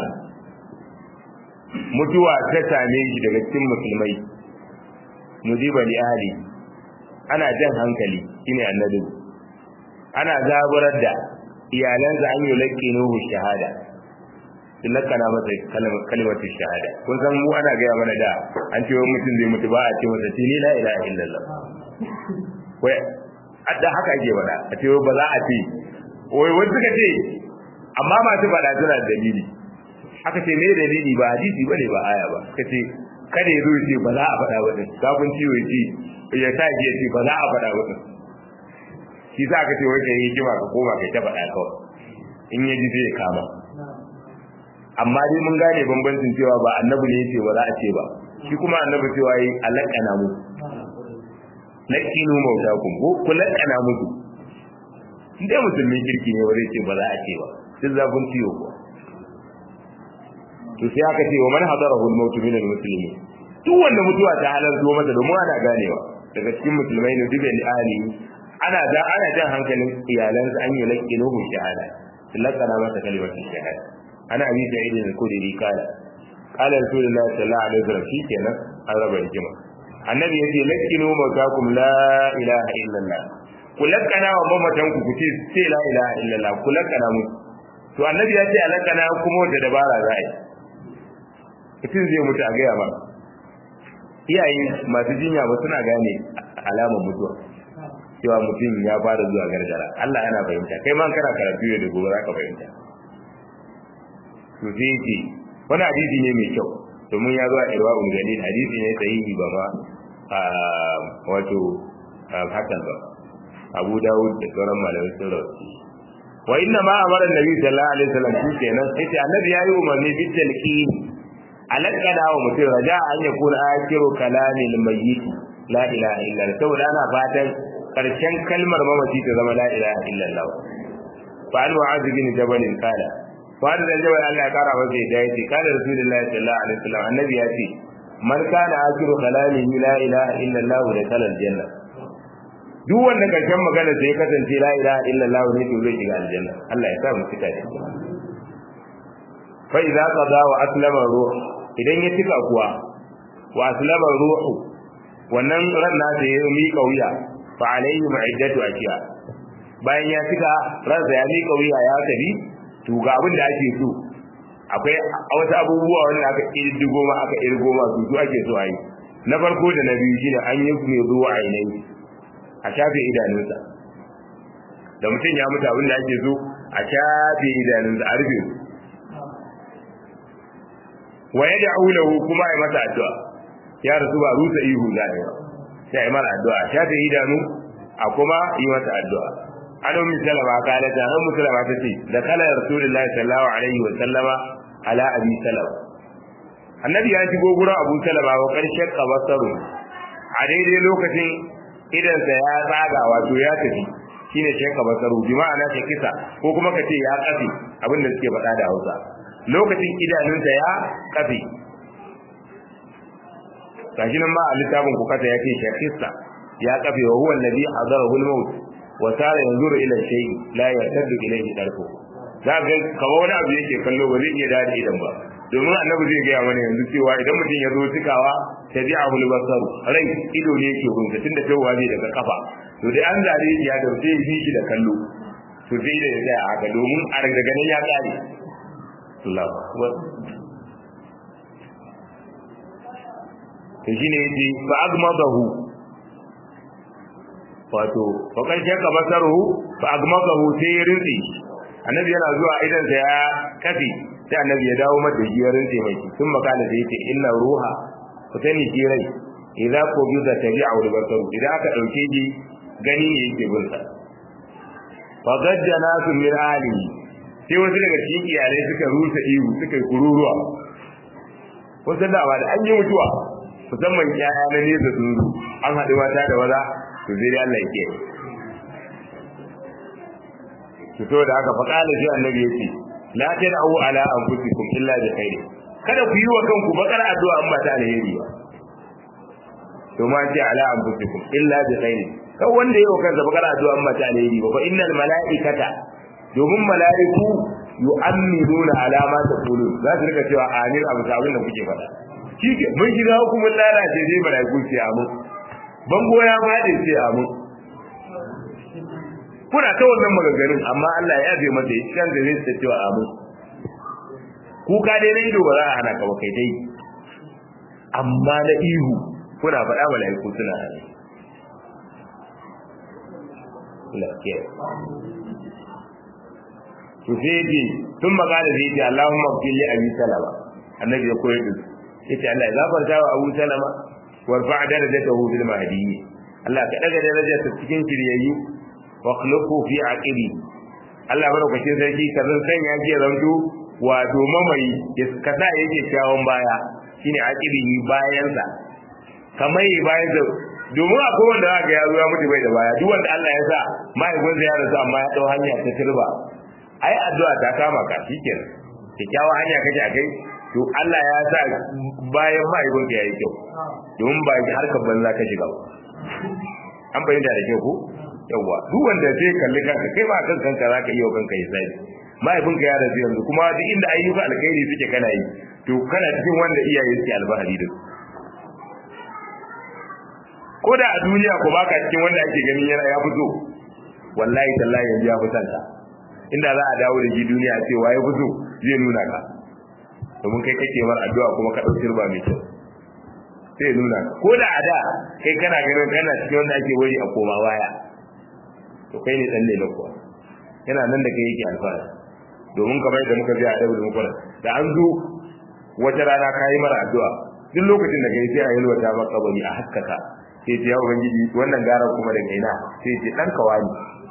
mutuwa ta same shi daga cikin musulmai mujiba li ahli ana jan hankali shine annabi ana zaburar da iyalansa an yi laƙinuhu shahada sun lakana masa kalmatin shahada kun san mu ana gaya mana da an ce wani mutum zai mutu ba a ce masa tini la ilaha illallah wai adda haka ake faɗa a ce ba za a ce wai wani suka ce amma masu faɗa suna da dalili aka ce me dalili ba hadisi ba ne ba aya ba ka ce kada ya zo ya ce ba za a faɗa ba ɗin kafin ciwo ya ce ya sa ya ce ba za a faɗa ba ɗin shi za ka ce wai kai hikima ka koma kai ta faɗa kawai in ya ji sai ya kama amma dai mun gane bambancin cewa ba annabi ne yace ba za a ce ba shi kuma annabi cewa yi alaqana mu lakinu mautakum ko ku lakana musu indai musulmin kirki ne wanda yace ba za a ce ba duk zafin ciwo ko to sai aka ce wa man hadarahu al-maut min al-muslimin duk wanda mutuwa ta halarto masa domin ana ganewa daga cikin musulmai ne duk da ali ana da ana jan hankalin iyalansa an yi laqinuhu shahada lakana masa kalimatu shahada ana abi sa'id al-khudri kala kala rasulullahi sallallahu alaihi wasallam shikenan an raba hikima annabi yace lakinu mawtakum la ilaha illallah ku lakana wa mamatan ku kuce sai la ilaha illallah ku lakana mu to annabi ya ce alakana kuma wata dabara za a yi mutum zai mutu a gaya ba iyaye masu jinya ba suna gane alamar mutuwa cewa mutum ya fara zuwa gargara Allah yana fahimta kai ma kana karatu yau da gobe za ka fahimta to sai yake wani hadisi ne mai kyau domin ya zo a irwa ungani hadisi ne sahihi ba ma a wato hakan ba abu dawud da sauran malamai sun rawaci wa inna ma amara nabi sallallahu alaihi wasallam shi kenan sai ce annabi yayi umarni bi talqin alaqana wa mutum raja an yakuna akiru kalamil mayyit la ilaha illa allah saboda ana fatan karshen kalmar mamaci ta zama la ilaha illa allah fa an wa'ad bin jabal qala wanda da jawai Allah ya kara masa da yace kana rasulullahi sallallahu alaihi wasallam annabi ya ce man kana akiru kalamihi la ilaha illa Allah da kalal janna duk wanda karshen magana sai kasance la ilaha illa Allah ne to zai shiga aljanna Allah ya sa mu fita da shi fa idza qada wa aslama ruh idan ya tika kuwa wa aslama ruhu wannan ran nasa ya miƙa wuya fa alaihi ma'iddatu ashiya bayan ya tika ransa ya miƙa wuya ya tafi to ga abin da ake so akwai wasu abubuwa wanda aka irdigo ma aka irgo ma su ake so a yi na farko da na biyu shine an yi mai zuwa ainihi a shafe idanunsa da mutum ya mutu abin da ake so a shafe idanunsa a rufe wa ya da aulahu kuma a yi masa addu'a ya rasu ba rusa ihu za a yi sai a yi masa addu'a a shafe idanu a kuma yi masa addu'a an ummi salama kala ta an musulama ta ce da kala rasulullahi sallallahu alaihi wa sallama ala abi salama annabi ya shigo gurin abu salama wa karshen kabasaru a daidai lokacin idansa ya tsaga wato ya tafi shine shekka basaru bi ma'ana ta kisa ko kuma ka ce ya kafe abin da suke faɗa da Hausa lokacin idanunsa ya kafe gashi nan ma a littafin ku kasa ya ce shekisa ya kafe wa huwa alladhi hadarahu al-maut wa sara yanzuru ila shay'i la yartaddu ilayhi darku za ga kamar wani abu yake kallo ba zai iya dade idan ba domin annabi zai gaya mana yanzu cewa idan mutum ya zo cikawa tabi'ahu al-basar rai ido ne yake gunsa tunda tawa zai daga kafa to dai an zare shi ya da sai ya bi shi da kallo to sai da ya tsaya haka domin a daga nan ya kare Allahu akbar to shine yace fa agmadahu wato fa kan shaka basaruhu fa agmaqahu sai ya rinsi annabi yana zuwa idan sa ya kafi sai annabi ya dawo mata shi ya rinse mai sun makala da yace inna ruha ku sani shi rai idza ko bi da tabi'a wal basaru idan aka dauke shi gani ne yake bin sa fa gajjana su min ali sai wasu daga cikin iyalai suka rusa ihu suka kururuwa wasu da ba da an yi mutuwa musamman yaya na nesa sun zo an haɗu mata da maza to sai dai Allah yake fito da aka faƙala shi annabi yace la tad'u ala anfusikum illa bi khair kada ku yi wa kanku bakar addu'a in ba ta alheri ba to ma ce ala anfusikum illa bi khair kan wanda yi wa kansa bakar addu'a in ba ta alheri ba fa innal malaikata domin mala'iku yu'minuna ala ma taqulun za su rika cewa amin abu sabin da kuke faɗa shike mun shiga hukumin lalace sai malaiku ce amu bango ya faɗi ce amu kuna ta wannan maganganun amma Allah ya yabe mata shi kan da zai cewa amu kuka dai na ido ba za a hana ka ba kai dai amma na ihu kuna faɗa malaiku suna hana lafiya to sai ce tun magana zai ce Allahumma fili abi salama annabi ya koyar da su yace Allah ya gafarta wa Abu Salama warfa darajatahu bil mahdi Allah ka daga darajar ta cikin shiryayyu wa khluqu fi aqibi Allah barakace sarki ka zan sanya ki zanto wato mamayi ya kasa yake kyawun baya shine aqibi bayan sa kamar bayan sa domin akwai wanda zaka ya zo ya mutu bai da baya duk wanda Allah ya sa mahaifinsa ya rasu amma ya dau hanya ta turba ai addu'a ta kama ka shikenan kyakkyawa hanya kake a kai to Allah ya sa bayan mahaifinka ya yi kyau domin ba harkar banza ka shiga ba an bayyana da kyau ko yawa duk wanda zai kalli kanka kai ba kan kanka zaka iya kanka yi sai mahaifinka ya rasu yanzu kuma duk inda ayyuka alkhairi suke kana yi to kana cikin wanda iyaye suke albahari da su ko da a duniya ko baka cikin wanda ake gani yana ya fito wallahi tallahi yanzu ya fi sanka inda za a dawo da shi duniya ce waye fito zai nuna ka domin kai kake mar addu'a kuma ka dauki ruba mai kyau sai nuna ko da a da kai kana ganin kana cikin wanda ake wari a koma baya to kai ne dan lele kuwa yana nan da kai yake alfahari domin kamar da muka ji a dabu da muka da an zo wata rana ka yi mara addu'a duk lokacin da kai sai a yalwata maka bari a haskaka sai ce ya ubangiji wannan garan kuma da kaina sai ce dan kawani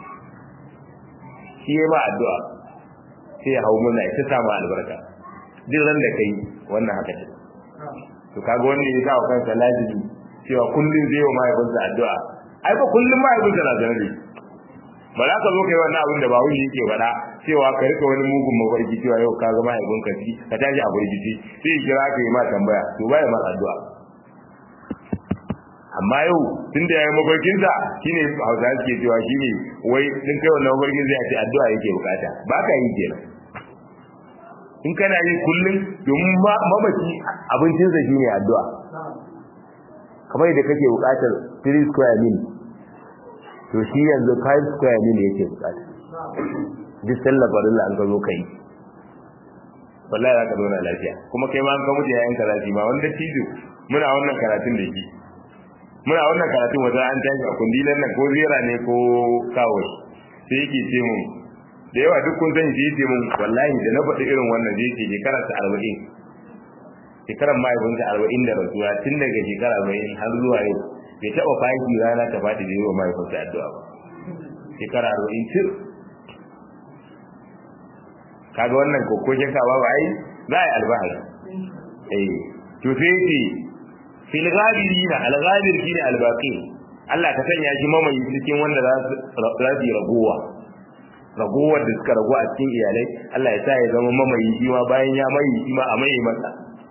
shi ya ma addu'a sai ya hau muna ita samu albarka duk ran da kai wannan haka ce to kaga wanda ya sa kansa lazimi cewa kullun zai yi wa mahaifinsa addu'a ai ba kullun mahaifinsa na zaune da ba za ka zo kai wannan abin da ba wani yake faɗa cewa ka rika wani mugun mafarki cewa yau ka ga mahaifinka ci ka tashi a burgici sai ya kira ka yi ma tambaya to ba ya ma addu'a amma yau tun da ya yi mafarkinsa shine hausa suke cewa shine wai din kai wannan mafarkin zai ce addu'a yake bukata ba ka yi kenan in kana yi kullum domin mamaci abincinsa shine addu'a kamar da kake bukatar 3 square meal to shi yanzu 5 square meal yake bukata duk sallar farilla an gazo kai wallahi za ka zauna lafiya kuma kai ma an kamu da yayin karatu ma wanda cizo muna wannan karatun da shi muna wannan karatun wata an tashi a kundilan nan ko zera ne ko kawo sai yake ce mun da yawa duk kun sani sai ce mun wallahi da na faɗi irin wannan zai ce shekara ta arba'in shekarar mahaifinta arba'in da rasuwa tun daga shekara arba'in har zuwa yau bai taɓa fahimci rana ta faɗi da yi wa mahaifinta addu'a ba shekara arba'in cir kaga wannan kokokin ka ba ai za a yi albahari eh to sai ce fil ghabirina al ghabir shine al baqi Allah ka sanya shi mamayi cikin wanda za su rabi ragowa ragowar da suka ragu a cikin iyalai Allah ya sa ya zama mamayi shi ma bayan ya mai shi ma a mai masa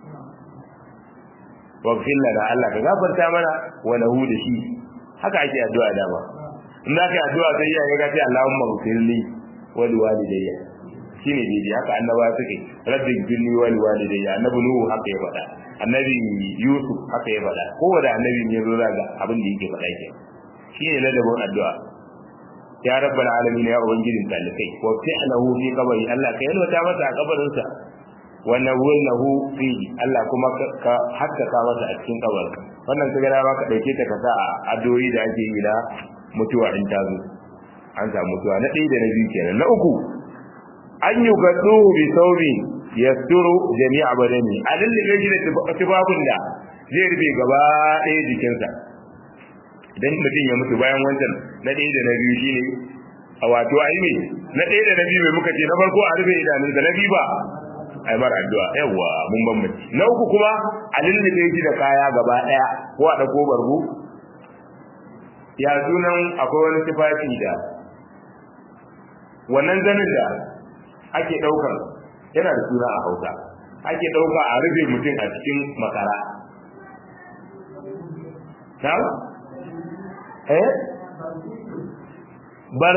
waghfir lana Allah ka gafarta mana wa lahu da shi haka ake addu'a dama in za ka yi addu'a sai ya ga ce Allahumma ghfirli wa liwalidayya shine daidai haka annabawa suke rabbi ghfirli wa liwalidayya annabi nuhu haka ya faɗa annabi yusuf haka ya faɗa kowane annabi ne zo ga abin da yake faɗa ke shine ladabin addu'a ya rabbal alamin ya ubangijin talikai wa fi'lahu fi qabri Allah ka yalwata masa a kabarin sa wa nawwalahu fi Allah kuma ka haskaka masa a cikin kabarin wannan kaga da ka dauke ta ka sa a addu'o'i da ake yi da mutuwa in ta zo an samu mutuwa na ɗaya da na biyu kenan na uku an yi gadduhu bi sauri yasturu jami'a badani a lullube shi da tufafin da zai rufe gaba ɗaya jikinsa idan mutum ya mutu bayan wancan na ɗaya da na biyu shine a wato ai me na ɗaya da na biyu mai muka ce na farko a rufe idanunsa na biyu ba ai mara addu'a yawa mun bambanci na uku kuma a lullube shi da kaya gaba ɗaya ko a ɗauko bargo ya sunan akwai wani tufafi da wannan zanin da ake ɗaukar yana da suna a hausa ake ɗauka a rufe mutum a cikin makara ta eh bar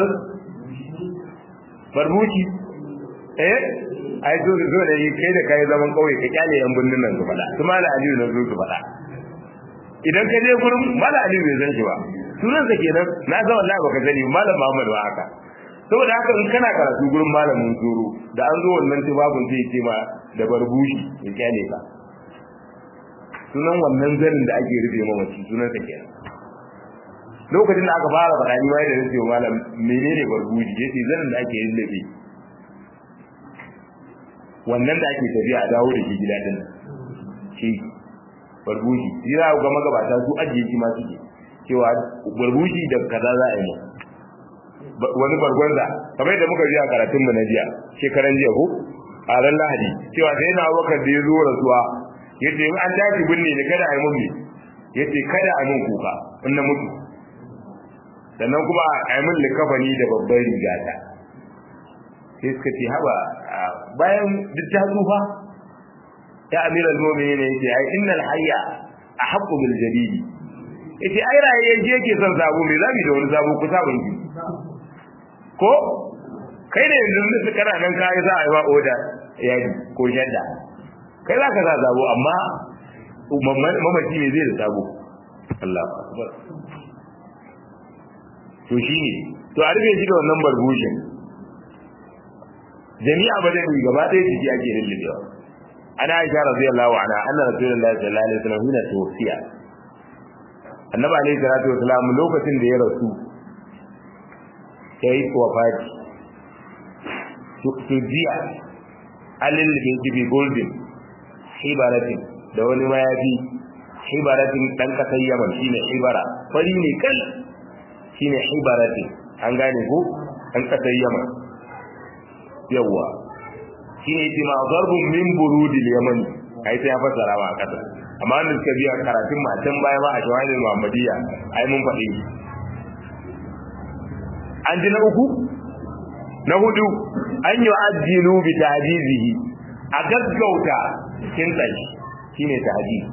barbuci eh ai zo zo da yi kai da kai zaman kauye ka kyale yan binnin nan su faɗa su mala aliyu na zo su faɗa idan ka je gurin mala aliyu bai san shi ba sunan sa kenan na ga wallahi baka sani malam Muhammad ba haka saboda haka in kana karatu gurin malamin zuru da an zo wannan tibabun zai ce ma da barbushi ya kyale ka sunan wannan zanin da ake rufe mamaci sunan sa kenan lokacin da aka fara faɗa ni wai da nake malam menene barbuji yace zanin da ake yin lafi wannan da ake tafiya a dawo da shi gida din shi barbuji shi za ga magabata su ajiye shi ma suke cewa barbuji da kaza za a yi wani bargwanza kamar yadda muka ji a karatun mu na jiya shekaran jiya ko a ran lahadi cewa sai na wakar da ya zo rasuwa yace in an tashi binne ne kada a yi mun yace kada a mun kuka in na mutu sannan kuma a yi min likafani da babban rigata sai suka ce haba bayan duk ta tsufa ya amira al-mu'minin ne yace ai innal hayya ahaqqu bil jadid yace ai raye je yake son sabo me zabi da wani sabo ku sabon ki ko kai da yanzu da kana nan kai za a yi wa oda yadi ko shadda kai za ka sa sabo amma mamaci ne zai da sabo Allah akbar to shi ne to a rufe shi da wannan barbushin jami'a ba zai gaba ɗaya jiki ake lullubewa ana aisha radiyallahu anha anna rasulullahi sallallahu alaihi wasallam hina tuwfiya annabi alaihi salatu wasallam lokacin da ya rasu yayi wafati to jiya alil bin gibi golden hibaratin da wani mayafi hibaratin dan kasar yaman shine hibara fari ne kal shine hibarati an gane ko an kasar yaman yawa shine yake ma zarbun min burudil yamani ai sai ya fassara ma kasa amma wanda suka biya karatun ma can baya ma a shawahidul muhammadiyya ai mun faɗi an ji na uku na hudu an yi ajinu bi tahdizihi a gaggauta kin tsayi shine tahdizi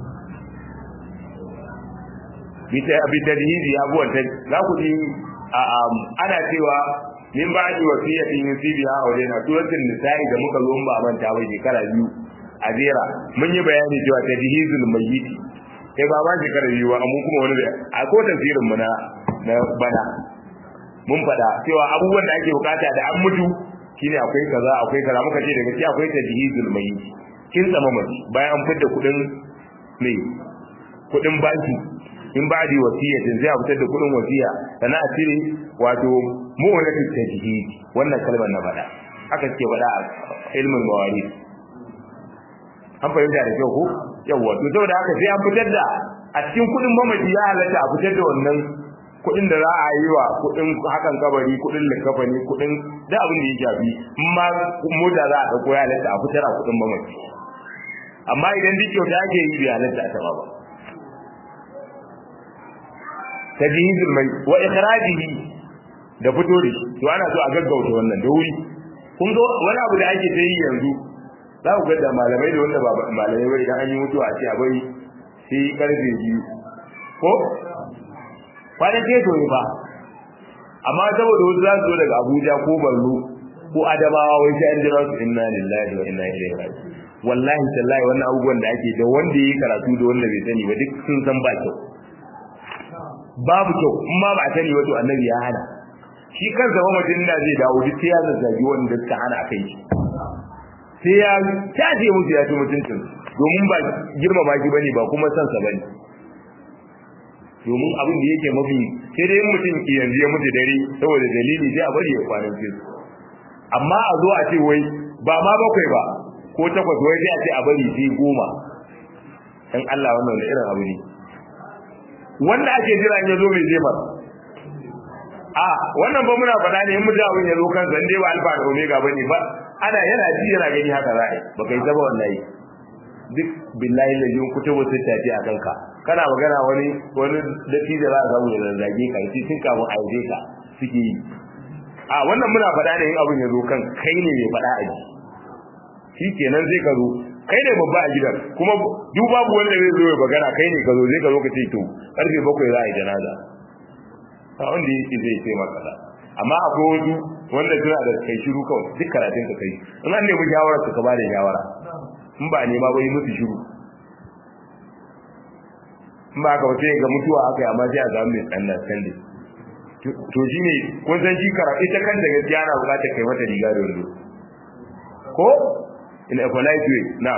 bi tadhizi abuwan ta za ku ji ana cewa min ba ji wasiyatin yusibiha awlena suratul nisa'i da muka zo ba manta ba shekara biyu a jera mun yi bayani cewa tadhizul mayyit kai ba ba shekara biyu ba amma kuma wani a ko tafsirin mu na na bana mun fada cewa abubuwan da ake bukata da an mutu shine akwai kaza akwai kaza muka ce daga cikin akwai tadhizul mayyit kin tsama mace bayan an fitar da kudin ne kudin banki in ba da wasiyatin zai fitar da kudin wasiya sannan a cire wato mu'unatul tajhid wannan kalmar na faɗa haka suke faɗa a ilmin mawari an fahimta da kyau ko yawa to saboda haka sai an fitar da a cikin kudin mamaci ya halatta a fitar da wannan kudin da za a yi wa kudin hakan kabari kudin likafani kudin da abin da ya shafi amma mota za a dauko ya halatta a fitar a kudin mamaci amma idan duk kyauta ake yi bai halatta a taba ba tajhizul mai wa ikhrajihi da fito da shi to ana so a gaggauta wannan da wuri kun ga wani abu da ake yi yanzu za ku ga da malamai da wanda ba malamai ba idan an yi mutuwa a ce a bari sai karfe biyu ko kwanan teto ne ba amma saboda wasu za su zo daga abuja ko borno ko adamawa wai sai an jira su inna lillahi wa inna ilaihi raji'un wallahi tallahi wannan abubuwan da ake da wanda yi karatu da wanda bai sani ba duk sun san ba kyau babu kyau in ma ba a sani wato annabi ya hana shi kansa ba mutum da zai dawo duk sai ya zazzagi wanda suka hana akai shi sai ya taje musu ya ci mutuncin domin ba girmama shi bane ba kuma san sa bane domin abin da yake mafi sai dai mutum ki yanzu ya mutu dare saboda dalili sai a bari ya kwanan su amma a zo a ce wai ba ma bakwai ba ko takwas wai sai a ce a bari sai goma dan Allah wannan da irin abu ne wanda ake jira in ya zo mai zai a wannan ba muna faɗa ne in mutum abin ya zo kansa in dai ba alfa da omega bane ba ana yana ji yana gani haka za a yi ba kai zaba wallahi duk billahi da yin kutubu sun tafi a kanka kana magana wani wani datti da za a samu da zage ka shi tun kafin a yi ka suke yi a wannan muna faɗa ne in abin ya zo kan kai ne mai faɗa a ji shi kenan zai ka zo kai ne babba a gidan kuma duk babu wanda zai zo ya magana kai ne ka zo zai ka zo ka ce to karfe bakwai za a yi janaza a wanda yake zai ce maka da amma akwai wasu wanda suna da kai shiru kawai duk karatun ka kai in an nemi shawara ka ba da shawara in ba nema ba yi musu shiru in ba ka sai ga mutuwa aka yi amma sai a zama mai tsannan sande to shi ne kun san shi karatu ita kanta gaskiya ana bukatar kai mata riga da wando ko in a polite way na'am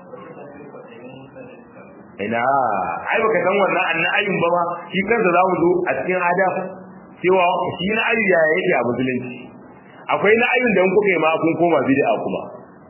ina ai baka san wannan annan ayin ba ma shi kansa za mu zo a cikin adab cewa shi na ayu ya yake a musulunci akwai na ayun da kuka yi ma kun koma bid'a kuma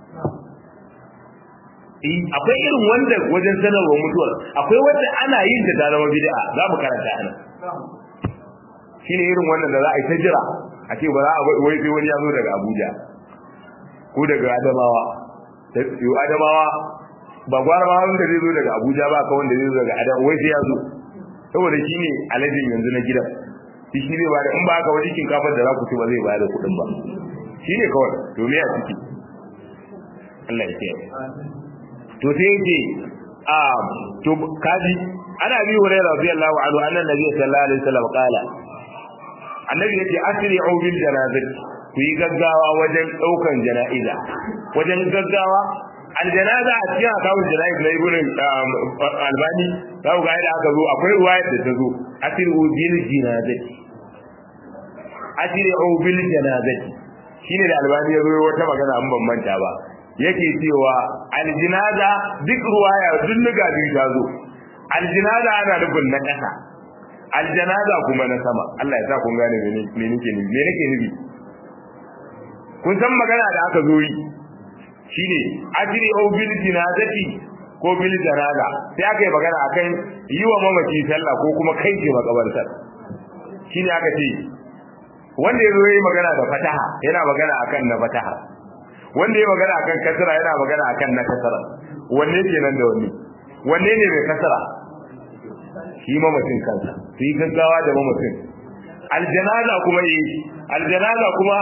akwai irin wanda wajen sanarwa mutuwar akwai wanda ana yin ta zama bid'a za mu karanta ana shine irin wannan da za a yi ta jira a ce ba za a wai sai wani ya zo daga Abuja ko daga Adamawa yau Adamawa ba gwara ba wanda zai zo daga Abuja ba ka wanda zai zo daga Adamawa wai sai ya zo saboda shine alajin yanzu na gidan shi shi zai bada in ba haka wani shinkafar da za ku ci ba zai bada kuɗin ba shine kawai to me a ciki Allah ya kiyaye to sai yake a to kaji ana bi hurairah radiyallahu anhu annan nabi sallallahu alaihi wasallam qala annabi yace asri'u bil janazati ku yi gaggawa wajen daukan jana'iza wajen gaggawa aljanaza a cikin akawun jana'iz na ibn albani za ku ga yadda aka zo akwai ruwayar da ta zo asri'u bil janazati asri'u bil janazati shine da albani ya zo wata magana an ban manta ba yake cewa aljinaza duk ruwaya duk nuga biyu ta zo aljinaza ana nufin na ƙasa aljanaza kuma na sama Allah ya sa kun gane me nake nufi me nake nufi kun san magana da aka zo yi shine ajri au bil jinazati ko bil janaza sai aka yi magana akan yi wa mamaci sallah ko kuma kai ce makabartar shine aka ce wanda ya zo yi magana da fataha yana magana akan na fataha wanda ya magana akan kasara yana magana akan na kasara wanne kenan da wanne wanne ne mai kasara shi mamacin kansa su yi gaggawa da mamacin aljanaza kuma yi aljanaza kuma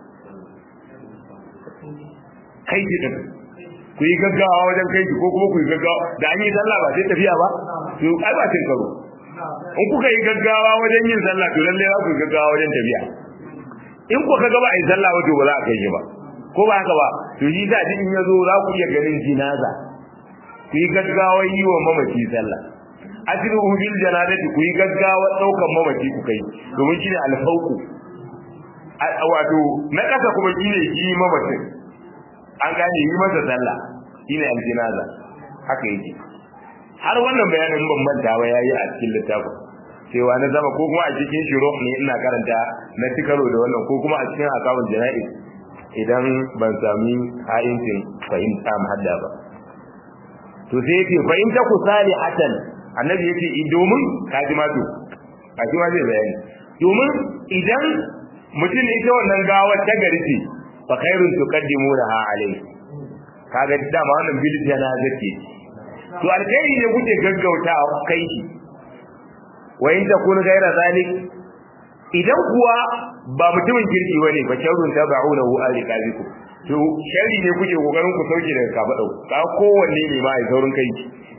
kai ki din ku yi gaggawa wajen kai ki ko kuma ku yi gaggawa da an yi sallah ba sai tafiya ba to ai ba cin karo in kuka yi gaggawa wajen yin sallah to lalle za ku yi gaggawa wajen tafiya in ku ka gaba a yi sallah wato ba za a kai shi ba ko ba haka ba to yi da in ya zo za ku iya ganin jinaza ku yi gaggawa yi wa mamaci sallah ajru bil janazati ku yi gaggawa daukan mamaci ku kai domin shine alfauku wato na kasa kuma shine yi mamacin an gane yi masa sallah shine aljinaza haka yake har wannan bayanin ban manta ba yayi a cikin littafin cewa na zama ko kuma a cikin shiro ne ina karanta na tikaro da wannan ko kuma a cikin akawun jana'i idan ban sami ha'incin fahimta hadda ba to sai yake fahimta ku salihatan annabi yake domin kaji ma to kaji ma zai bayani domin idan mutum ita wannan gawar ta gari ce fa khairun tuqaddimunaha alayhi kaga dama wannan bil janazati to alkhairi ne kuke gaggauta kai shi wa in takun ghaira zalik idan kuwa ba mutumin kirki bane fa sharrun tabaunahu alikaziku to sharri ne kuke kokarin ku sauke daga kafadau ka kowanne ne ma ai saurin kai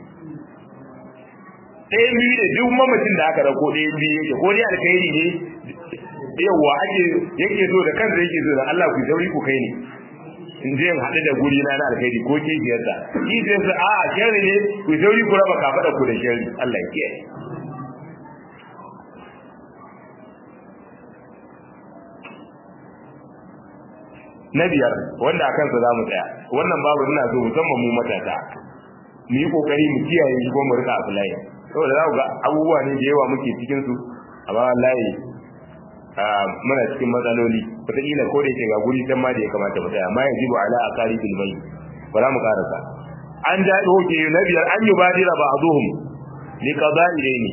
ɗayan biyu ne duk mamacin da aka rako ɗayan biyu yake ko dai alkhairi ne yawa ake yake so da kansa yake so da Allah ku sauri ku kai ne in je in haɗu da guri na na alkhairi ko kishiyarsa kishiyarsa a a sharri ne ku sauri ku raba kafaɗa ku da sharri Allah ya kiyaye na biyar wanda a kansa za mu tsaya wannan babu ina so musamman mu matasa mu yi kokari mu kiyaye shi ko mu rika afulayi saboda za ku ga abubuwa ne da yawa muke cikin su amma wallahi muna cikin matsaloli wataƙila ko da yake ga guri can ma da ya kamata mu tsaya amma yanzu ba ala akari bil mai ba za mu karasa an ja hoke na biyar an yi badira ba azuhum li qada'i dayni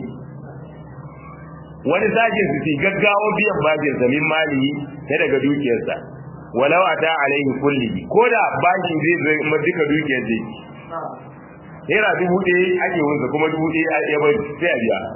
wani sajin su gaggawa biyan bajin sa min mali ta daga dukiyarsa walau ata alaihi kulli ko da bashin zai zai ma duka dukiyar zai naira dubu ɗaya ake wunsa kuma dubu ɗaya ya bai sai a biya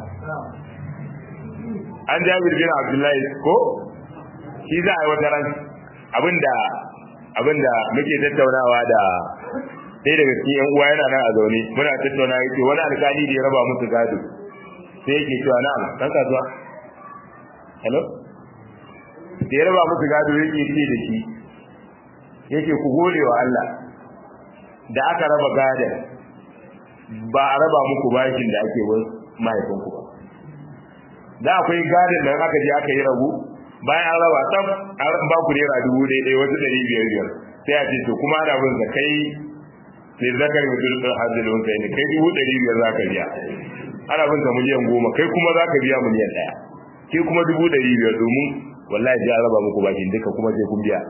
an jabir bin abdullahi ko shi za a yi wata ran abinda abinda muke tattaunawa da ɗaya daga cikin yan uwa yana nan a zaune muna tattauna yake wani alkali da ya raba musu gado sai yake cewa na'am dan kasuwa hello da ya raba musu gado yake ce da shi yake ku gode wa Allah da aka raba gadon ba a raba muku bashin da ake bin mahaifinku ba da akwai gadon da aka je aka yi rabu bayan an raba tsaf an ba ku naira dubu ɗaya wasu ɗari biyar biyar sai a ce to kuma ana bin sa kai ne zakar mutum ɗin hajji da wanka ne kai dubu ɗari biyar za ka biya ana bin sa miliyan goma kai kuma za ka biya miliyan ɗaya ke kuma dubu ɗari biyar domin wallahi ji an raba muku bashin duka kuma sai kun biya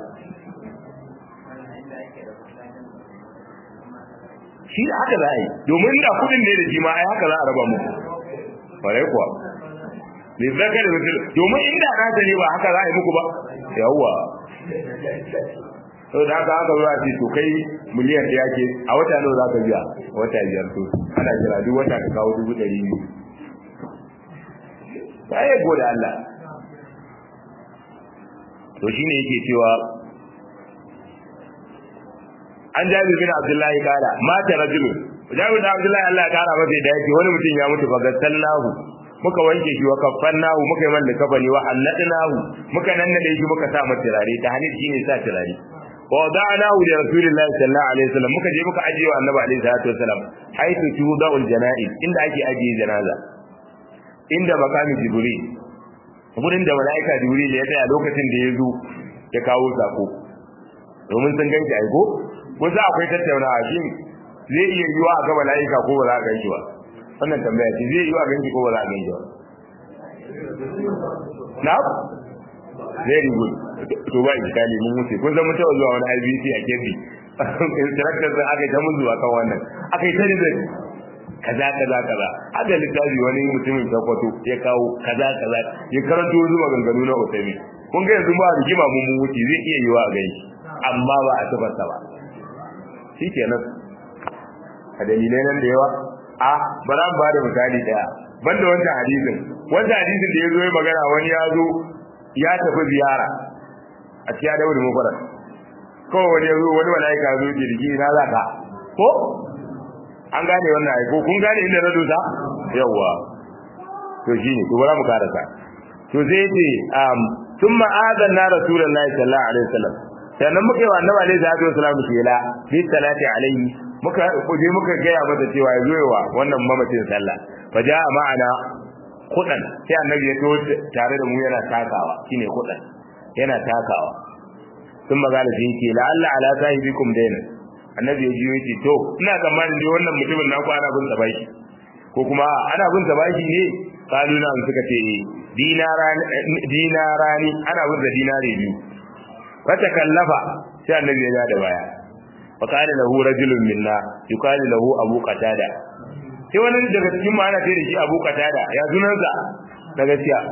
shi da haka za a yi domin da kudin ne da shi ma ai haka za a raba muku bare kuwa ne zaka da mutum domin inda na ta ne ba haka za a yi muku ba yawwa sau da haka haka zuwa ce to kai miliyan ɗaya ke a wata nawa za ka biya wata biyar to ana jira duk wata ka kawo dubu ɗari biyu ba ya gode Allah to shine yake cewa an jabi bin abdullahi kala mata rajulun jabi bin abdullahi Allah ya kara masa da yake wani mutum ya mutu fa gassallahu muka wanke shi wa kaffannahu muka yi mallaka kafani wa annadnahu muka nannade shi muka sa masa turare ta hanif shine sa turare wa wada'nahu li rasulillahi sallallahu alaihi wasallam muka je muka ajiye wa annabi alaihi salatu wasallam haythu tuda'ul janaiz inda ake ajiye janaza inda makamin jibril gurin da malaika jibril ya tsaya lokacin da ya zo ya kawo sako domin sun ganki aiko wasu akwai tattaunawa shi zai iya yiwa a ga malaika ko ba za a ganki ba wannan tambaya ce zai yiwa a ganki ko ba za a ganki ba na very good to ba iskali mun wuce kun san mun taɓa zuwa wani IBC a Kebbi instructor sun aka yi ta mun zuwa kan wannan aka yi ta rizal kaza kaza kaza aka littafi wani mutumin sakwato ya kawo kaza kaza ya karanto wasu maganganu na Usaimin kun ga yanzu ba rigima mun mun wuce zai iya yiwa a ganshi amma ba a tabbata ba shikenan a dalilai nan da yawa a bara ba da misali daya banda wancan hadisin wancan hadisin da ya zo ya magana wani ya zo ya tafi ziyara a cikin da wani mufarar kawai wani ya zo wani mala'ika zo jirgi na za ka ko an gane wannan aiko kun gane inda na dosa yawwa to shine to bara mu karasa to zai ce um thumma adanna rasulullahi sallallahu alaihi wasallam sannan muka yi wa annabi alaihi salatu wasallam shela bi salati alaihi muka kuje muka gaya masa cewa ya zoyewa wannan mamacin sallah fa ja'a ma'ana kudan sai annabi ya to tare da mu yana takawa shine kudan yana takawa sun magana shi yake la'alla ala sahibikum dayna annabi ya jiyo yake to ina tsammanin dai wannan mutumin na ku ana bin sa baki ko kuma ana bin sa baki ne kalu na suka ce dinarani dinarani ana bin sa dinare biyu fata kallafa sai annabi ya da baya fa kana lahu rajulun minna yuqalu lahu abu qatada sai wani daga cikin mu ana ce da shi abu qatada ya sunansa da gaskiya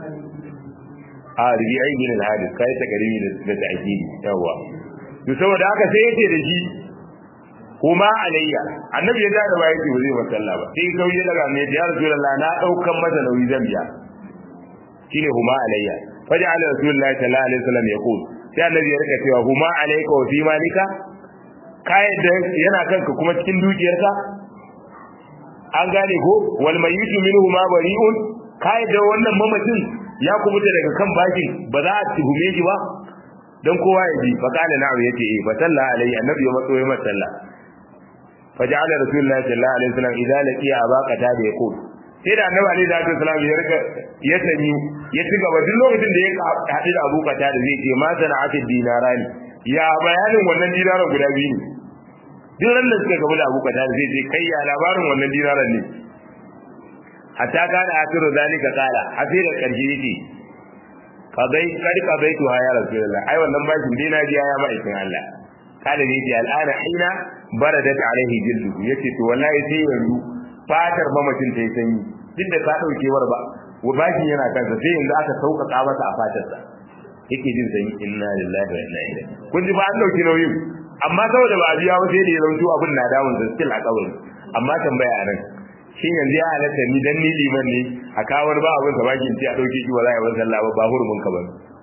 a ribi'ai bin al-hadis kai ta garimi da ta'kidi yawa to saboda haka sai yace da shi kuma alayya annabi ya da baya ce ba zai masalla ba sai kauye daga ne ya rasulullah na daukan masa nauyi zan biya shine huma alayya faja'ala rasulullahi sallallahu alaihi wasallam yaqul sai annabi ya rika cewa huma alayka wa fi malika kai da yana kanka kuma cikin dukiyarka an gane ko wal mayitu minhu ma bari'un kai da wannan mamacin ya kubuta daga kan bakin ba za a tuhume shi ba dan kowa ya ji fa kana na'u yace eh fa salla alayhi annabi ya matso ya masalla fa ja'ala rasulullahi sallallahu alaihi wasallam idza laqiya abaqata da yaqul sai da annabi alaihi salatu wasallam ya rika ya sani ya ci gaba duk lokacin da ya haɗu da Abu Qatada da zai ce ma sana'atu dinarani ya bayanin wannan dinaran guda biyu ne duk ran da suka gaba da Abu Qatada zai ce kai ya labarin wannan dinaran ne hatta kana asiru zalika qala asira karji yake qadai kadi qadaitu ya rasulullah ai wannan bashin dai na biya ya ma'aikin Allah kada ne ji al'ana hina baradat alaihi jildu yace to wallahi sai yanzu fatar mamacin ta yi sanyi duk da ta daukewar ba bashin yana kansa sai yanzu aka sauƙaƙa masa a fatarsa yake jin sanyi inna lillahi wa inna ilaihi kun ji ba an dauki nauyin amma saboda ba a biya ba sai da ya zanto abin na damun sa still a kawai amma tambaya anan shin yanzu ya halatta ni dan ni liman ne a kawar ba abin sa bakin ce a dauke shi wala ya ban sallah ba ba hurumin ka ba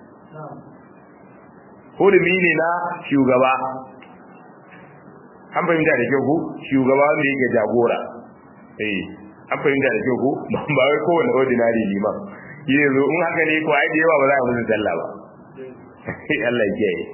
hurumi ne na shugaba an fahimta da kyau ko shugaba wanda yake jagora eh an fahimta da kyau ko ba wai kowane ordinary liman yanzu in haka ne ko ai da yawa ba za a musu sallah ba Allah ya kiyaye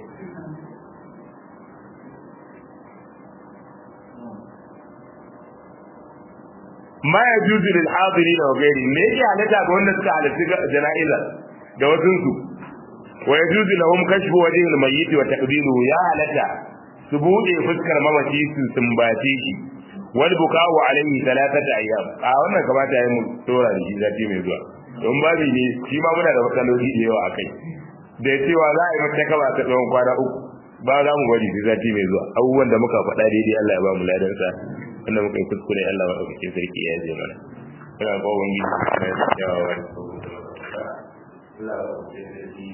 ma ya juzu lil hadirin wa ghairi me yake halatta ga wanda suka halarci jana'iza da wasu su wa yajuzu lahum kashfu wajhi al mayyit wa taqbiluhu ya halatta su bude fuskar mamaci su sumbace shi wal buka'u alayhi thalathata ayyam a wannan kamata yayi mu tora da shi zati mai zuwa don babi ne shi ma muna da matsaloli da yawa akai da cewa za a yi mata kaba ta tsawon kwana uku ba za mu bari da zati mai zuwa abubuwan da muka faɗa daidai Allah ya ba mu ladan sa wanda muka yi kuskure Allah wa ɗauke sarki ya je mana ina ba wani gidi na yawa wani Allah